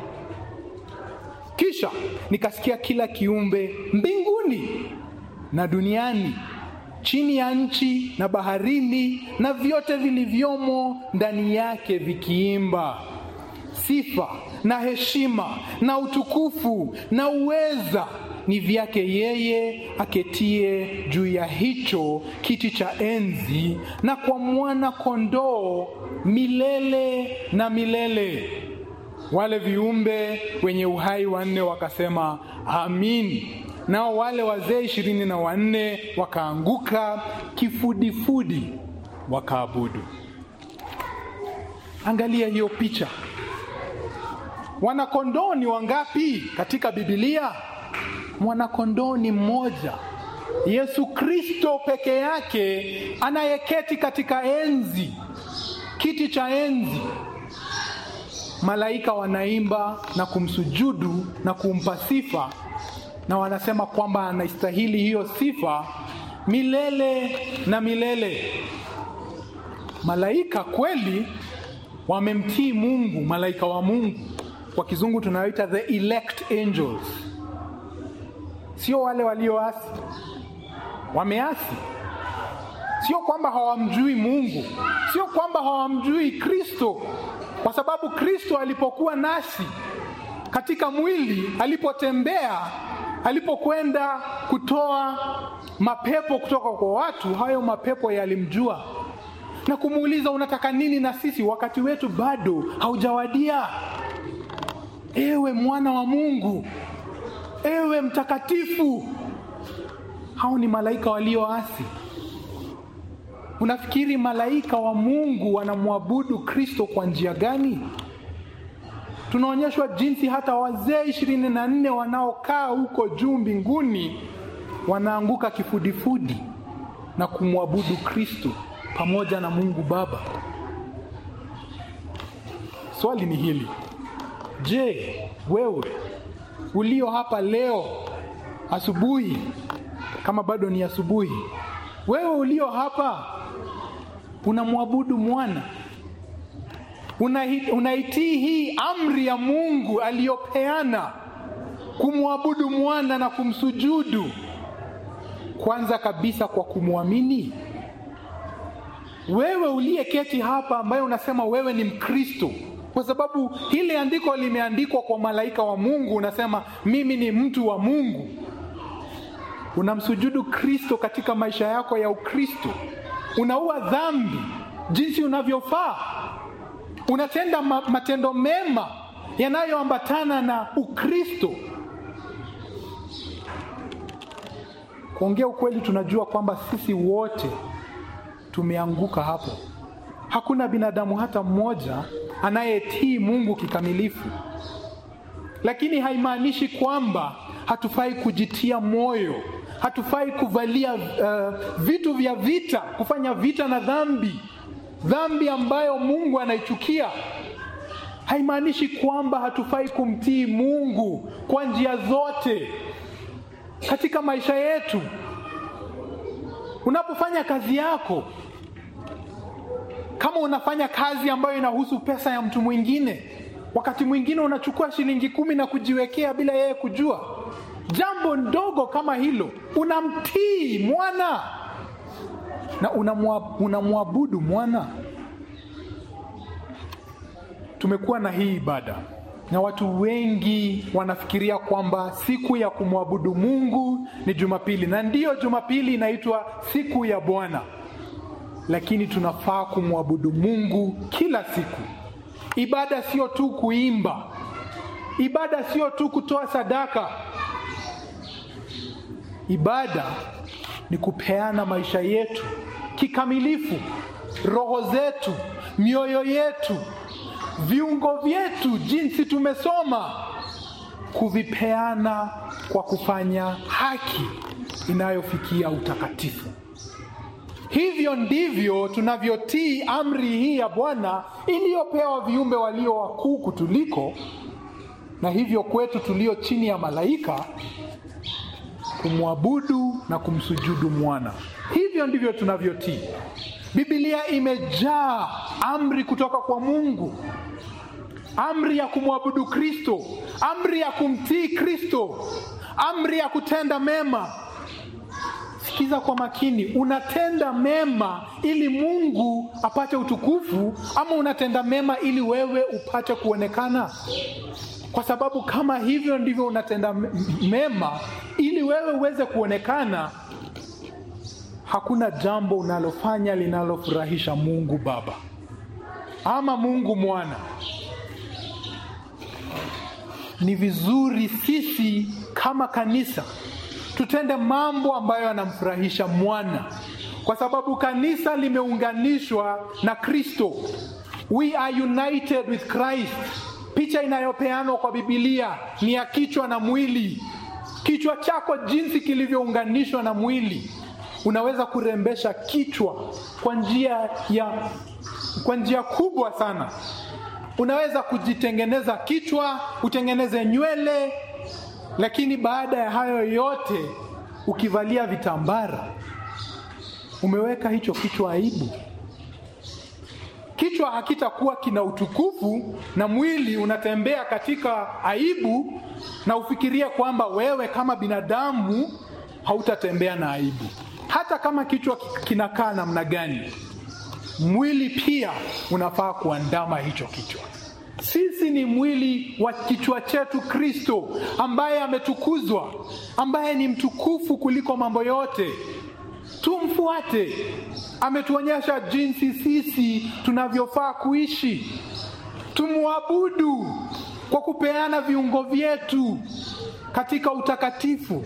kisha nikasikia kila kiumbe mbinguni na duniani chini ya nchi na baharini na vyote vilivyomo ndani yake vikiimba sifa na heshima na utukufu na uweza ni vyake yeye aketie juu ya hicho kiti cha enzi na kwa mwana kondoo milele na milele wale viumbe wenye uhai wanne wakasema amin nao wale wazee ishirini na wanne wakaanguka kifudifudi wakaabudu angalia hiyo picha wanakondoo ni wangapi katika bibilia mwanakondoo ni mmoja yesu kristo peke yake anayeketi katika enzi kiti cha enzi malaika wanaimba na kumsujudu na kumpa sifa na wanasema kwamba anastahili hiyo sifa milele na milele malaika kweli wamemtii mungu malaika wa mungu kwa kizungu tunayoita the elect angels sio wale walioasi wameasi sio kwamba hawamjui mungu sio kwamba hawamjui kristo kwa sababu kristo alipokuwa nasi katika mwili alipotembea alipokwenda kutoa mapepo kutoka kwa watu hayo mapepo yalimjua na kumuuliza unataka nini na sisi wakati wetu bado haujawadia ewe mwana wa mungu ewe mtakatifu hao ni malaika walioasi unafikiri malaika wa mungu wanamwabudu kristo kwa njia gani tunaonyeshwa jinsi hata wazee ishirini na nne wanaokaa huko juu mbinguni wanaanguka kifudifudi na kumwabudu kristo pamoja na mungu baba swali ni hili je wewe ulio hapa leo asubuhi kama bado ni asubuhi wewe ulio hapa unamwabudu mwana unaitii hii amri ya mungu aliyopeana kumwabudu mwana na kumsujudu kwanza kabisa kwa kumwamini wewe uliyeketi hapa ambaye unasema wewe ni mkristo kwa sababu hili andiko limeandikwa kwa malaika wa mungu unasema mimi ni mtu wa mungu unamsujudu kristo katika maisha yako ya ukristo unaua dhambi jinsi unavyofaa unatenda ma matendo mema yanayoambatana na ukristo kuongea ukweli tunajua kwamba sisi wote tumeanguka hapo hakuna binadamu hata mmoja anayetii mungu kikamilifu lakini haimaanishi kwamba hatufai kujitia moyo hatufai kuvalia uh, vitu vya vita kufanya vita na dhambi dhambi ambayo mungu anaichukia haimaanishi kwamba hatufai kumtii mungu kwa njia zote katika maisha yetu unapofanya kazi yako kama unafanya kazi ambayo inahusu pesa ya mtu mwingine wakati mwingine unachukua shilingi kumi na kujiwekea bila yeye kujua jambo ndogo kama hilo unamtii mwana na unamwabudu mwana tumekuwa na hii ibada na watu wengi wanafikiria kwamba siku ya kumwabudu mungu ni jumapili na ndiyo jumapili inaitwa siku ya bwana lakini tunafaa kumwabudu mungu kila siku ibada sio tu kuimba ibada sio tu kutoa sadaka ibada ni kupeana maisha yetu kikamilifu roho zetu mioyo yetu viungo vyetu jinsi tumesoma kuvipeana kwa kufanya haki inayofikia utakatifu hivyo ndivyo tunavyotii amri hii ya bwana iliyopewa viumbe walio wakuu kutuliko na hivyo kwetu tulio chini ya malaika kumwabudu na kumsujudu mwana hivyo ndivyo tunavyotii bibilia imejaa amri kutoka kwa mungu amri ya kumwabudu kristo amri ya kumtii kristo amri ya kutenda mema sikiza kwa makini unatenda mema ili mungu apate utukufu ama unatenda mema ili wewe upate kuonekana kwa sababu kama hivyo ndivyo unatenda mema ili wewe uweze kuonekana hakuna jambo unalofanya linalofurahisha mungu baba ama mungu mwana ni vizuri sisi kama kanisa tutende mambo ambayo yanamfurahisha mwana kwa sababu kanisa limeunganishwa na kristo we are united with christ picha inayopeanwa kwa bibilia ni ya kichwa na mwili kichwa chako jinsi kilivyounganishwa na mwili unaweza kurembesha kichwa kwa njia ya kwa njia kubwa sana unaweza kujitengeneza kichwa utengeneze nywele lakini baada ya hayo yote ukivalia vitambara umeweka hicho kichwa aibu kichwa hakitakuwa kina utukufu na mwili unatembea katika aibu na ufikirie kwamba wewe kama binadamu hautatembea na aibu hata kama kichwa kinakaa namna gani mwili pia unafaa kuandama hicho kichwa sisi ni mwili wa kichwa chetu kristo ambaye ametukuzwa ambaye ni mtukufu kuliko mambo yote tumfuate ametuonyesha jinsi sisi tunavyofaa kuishi tumwabudu kwa kupeana viungo vyetu katika utakatifu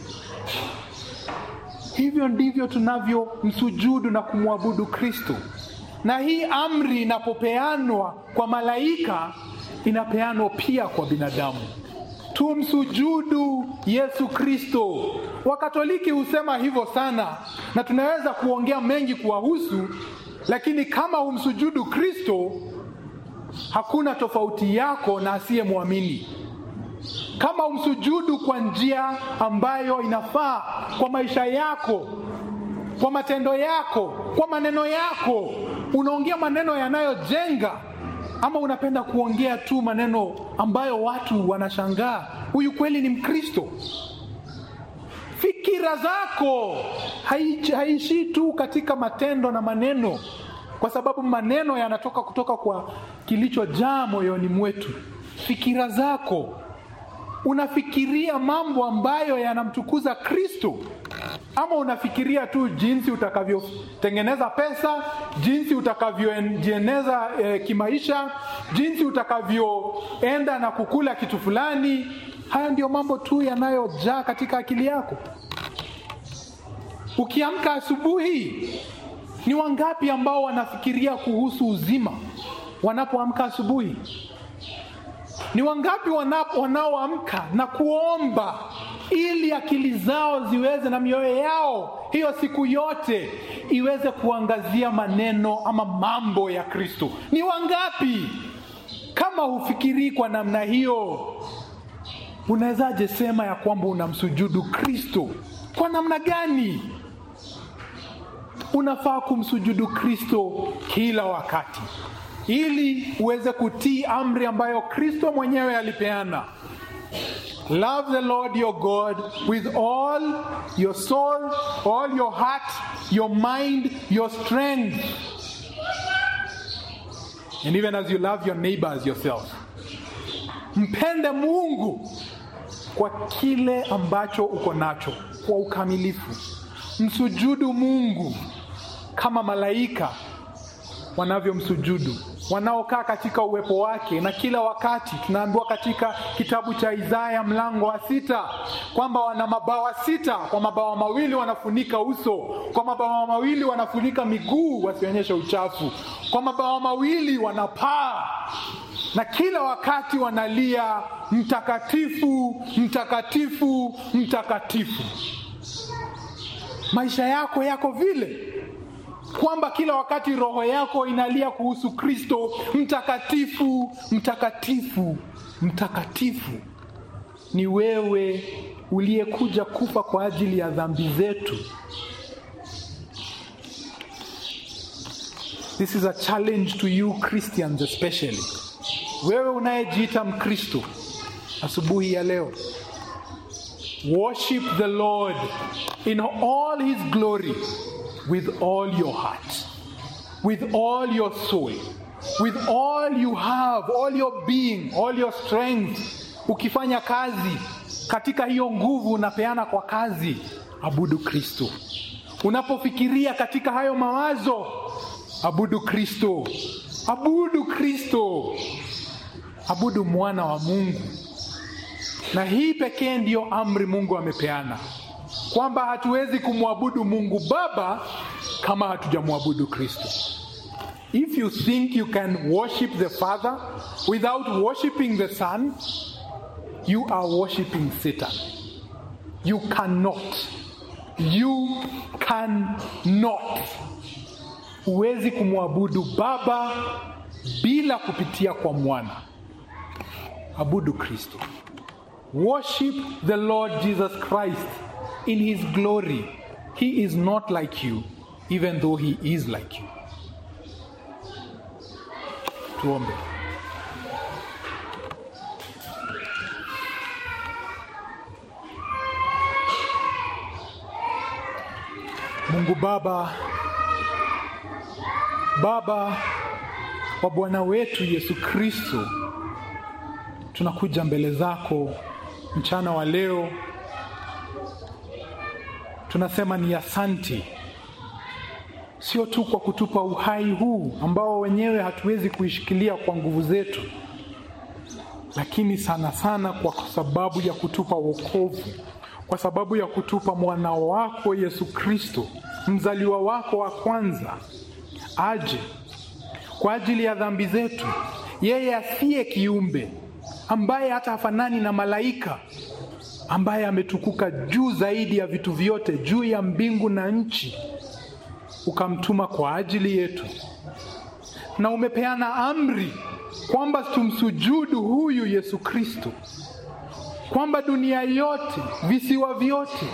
hivyo ndivyo tunavyomsujudu na kumwabudu kristo na hii amri inapopeanwa kwa malaika inapeanwa pia kwa binadamu tumsujudu yesu kristo wakatoliki husema hivyo sana na tunaweza kuongea mengi kuwahusu lakini kama humsujudu kristo hakuna tofauti yako na asiyemwamini kama umsujudu kwa njia ambayo inafaa kwa maisha yako kwa matendo yako kwa maneno yako unaongea maneno yanayojenga ama unapenda kuongea tu maneno ambayo watu wanashangaa huyu kweli ni mkristo fikira zako haishii tu katika matendo na maneno kwa sababu maneno yanatoka kutoka kwa kilichojaa moyoni mwetu fikira zako unafikiria mambo ambayo yanamtukuza kristo ama unafikiria tu jinsi utakavyotengeneza pesa jinsi utakavyojieneza e, kimaisha jinsi utakavyoenda na kukula kitu fulani haya ndio mambo tu yanayojaa katika akili yako ukiamka asubuhi ni wangapi ambao wanafikiria kuhusu uzima wanapoamka asubuhi ni wangapi wanaoamka na kuomba ili akili zao ziweze na mioyo yao hiyo siku yote iweze kuangazia maneno ama mambo ya kristo ni wangapi kama hufikirii kwa namna hiyo unawezaje sema ya kwamba unamsujudu kristo kwa namna gani unafaa kumsujudu kristo kila wakati ili uweze kutii amri ambayo kristo mwenyewe alipeana Love the Lord your God with all your soul, all your heart, your mind, your strength. And even as you love your neighbor as yourself. Mpende Mungu kwa kile ambacho uko nacho kwa ukamilifu. Msujudu Mungu kama malaika wanavyomsujudu wanaokaa katika uwepo wake. Na kila wakati tunaambiwa katika kitabu cha Isaya mlango wa sita kwamba wana mabawa sita, kwa mabawa mawili wanafunika uso, kwa mabawa mawili wanafunika miguu wasionyeshe uchafu, kwa mabawa mawili wanapaa, na kila wakati wanalia mtakatifu, mtakatifu, mtakatifu. Maisha yako yako vile kwamba kila wakati roho yako inalia kuhusu Kristo, mtakatifu, mtakatifu, mtakatifu. Ni wewe uliyekuja kufa kwa ajili ya dhambi zetu. This is a challenge to you Christians especially. Wewe unayejiita Mkristo asubuhi ya leo, worship the Lord in all his glory with all your heart, with all your soul, with all you have, all your being, all your strength. Ukifanya kazi katika hiyo nguvu unapeana kwa kazi, abudu Kristo. Unapofikiria katika hayo mawazo, abudu Kristo, abudu Kristo, abudu mwana wa Mungu. Na hii pekee ndiyo amri Mungu amepeana kwamba hatuwezi kumwabudu Mungu Baba kama hatujamwabudu Kristo. If you think you can worship the Father without worshiping the Son, you are worshiping Satan. You cannot. You cannot. Huwezi kumwabudu Baba bila kupitia kwa Mwana. Abudu Kristo. Worship the Lord Jesus Christ in his glory. He is not like you, even though he is like you. Tuombe. Mungu Baba, Baba wa Bwana wetu Yesu Kristo, tunakuja mbele zako mchana wa leo tunasema ni asanti, sio tu kwa kutupa uhai huu ambao wenyewe hatuwezi kuishikilia kwa nguvu zetu, lakini sana sana kwa sababu ya kutupa wokovu, kwa sababu ya kutupa mwana wako Yesu Kristo, mzaliwa wako wa kwanza, aje kwa ajili ya dhambi zetu, yeye asiye kiumbe, ambaye hata hafanani na malaika ambaye ametukuka juu zaidi ya vitu vyote, juu ya mbingu na nchi, ukamtuma kwa ajili yetu, na umepeana amri kwamba tumsujudu huyu Yesu Kristo, kwamba dunia yote, visiwa vyote,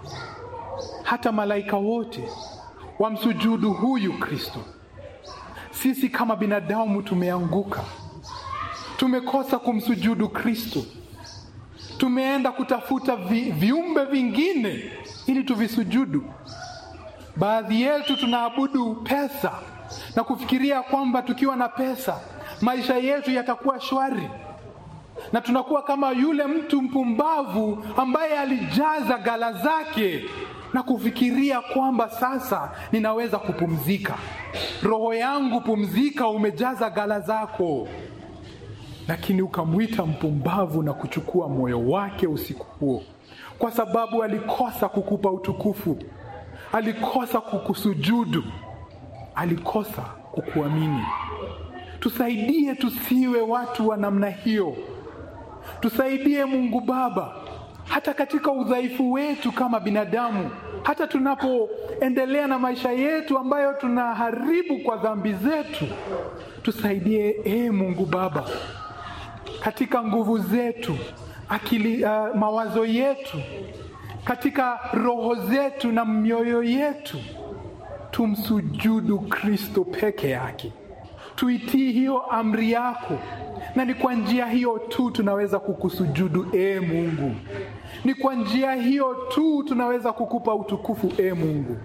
hata malaika wote wamsujudu huyu Kristo. Sisi kama binadamu tumeanguka, tumekosa kumsujudu Kristo tumeenda kutafuta vi, viumbe vingine ili tuvisujudu. Baadhi yetu tunaabudu pesa na kufikiria kwamba tukiwa na pesa maisha yetu yatakuwa shwari, na tunakuwa kama yule mtu mpumbavu ambaye alijaza gala zake na kufikiria kwamba sasa ninaweza kupumzika. Roho yangu pumzika, umejaza gala zako lakini ukamwita mpumbavu na kuchukua moyo wake usiku huo, kwa sababu alikosa kukupa utukufu, alikosa kukusujudu, alikosa kukuamini. Tusaidie tusiwe watu wa namna hiyo, tusaidie Mungu Baba, hata katika udhaifu wetu kama binadamu, hata tunapoendelea na maisha yetu ambayo tunaharibu kwa dhambi zetu, tusaidie e Mungu Baba katika nguvu zetu, akili, uh, mawazo yetu, katika roho zetu na mioyo yetu, tumsujudu Kristo peke yake, tuitii hiyo amri yako, na ni kwa njia hiyo tu tunaweza kukusujudu e Mungu. Ni kwa njia hiyo tu tunaweza kukupa utukufu e Mungu.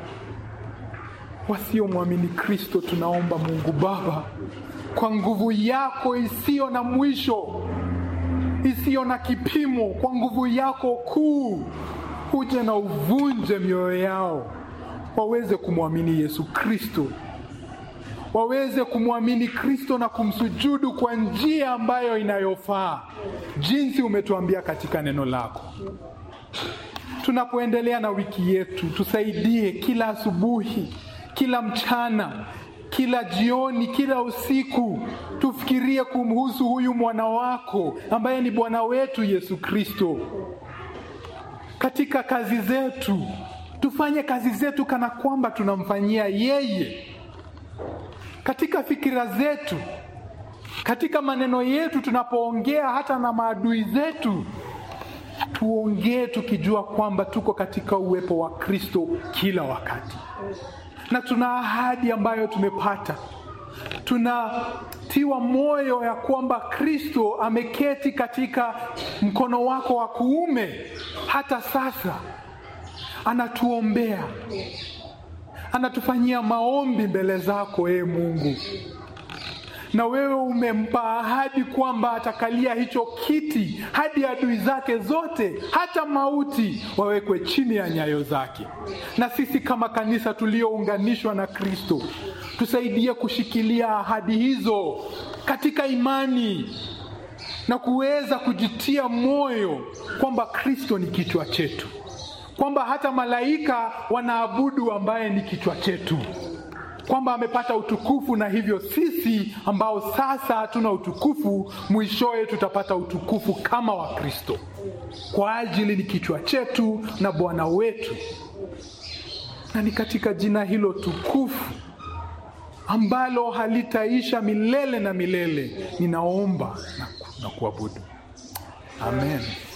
Wasiomwamini Kristo, tunaomba Mungu Baba, kwa nguvu yako isiyo na mwisho, isiyo na kipimo, kwa nguvu yako kuu, uje na uvunje mioyo yao, waweze kumwamini Yesu Kristo, waweze kumwamini Kristo na kumsujudu kwa njia ambayo inayofaa, jinsi umetuambia katika neno lako. Tunapoendelea na wiki yetu, tusaidie kila asubuhi, kila mchana, kila jioni, kila usiku, tufikirie kumhusu huyu mwana wako ambaye ni Bwana wetu Yesu Kristo. Katika kazi zetu, tufanye kazi zetu kana kwamba tunamfanyia yeye. Katika fikira zetu, katika maneno yetu, tunapoongea hata na maadui zetu, tuongee tukijua kwamba tuko katika uwepo wa Kristo kila wakati, na tuna ahadi ambayo tumepata. Tunatiwa moyo ya kwamba Kristo ameketi katika mkono wako wa kuume hata sasa, anatuombea, anatufanyia maombi mbele zako, ee Mungu na wewe umempa ahadi kwamba atakalia hicho kiti hadi adui zake zote, hata mauti, wawekwe chini ya nyayo zake. Na sisi kama kanisa tuliounganishwa na Kristo, tusaidie kushikilia ahadi hizo katika imani na kuweza kujitia moyo kwamba Kristo ni kichwa chetu, kwamba hata malaika wanaabudu ambaye ni kichwa chetu kwamba amepata utukufu na hivyo sisi ambao sasa hatuna utukufu, mwishowe tutapata utukufu kama wa Kristo, kwa ajili ni kichwa chetu na Bwana wetu. Na ni katika jina hilo tukufu ambalo halitaisha milele na milele, ninaomba na, na kuabudu. Amen.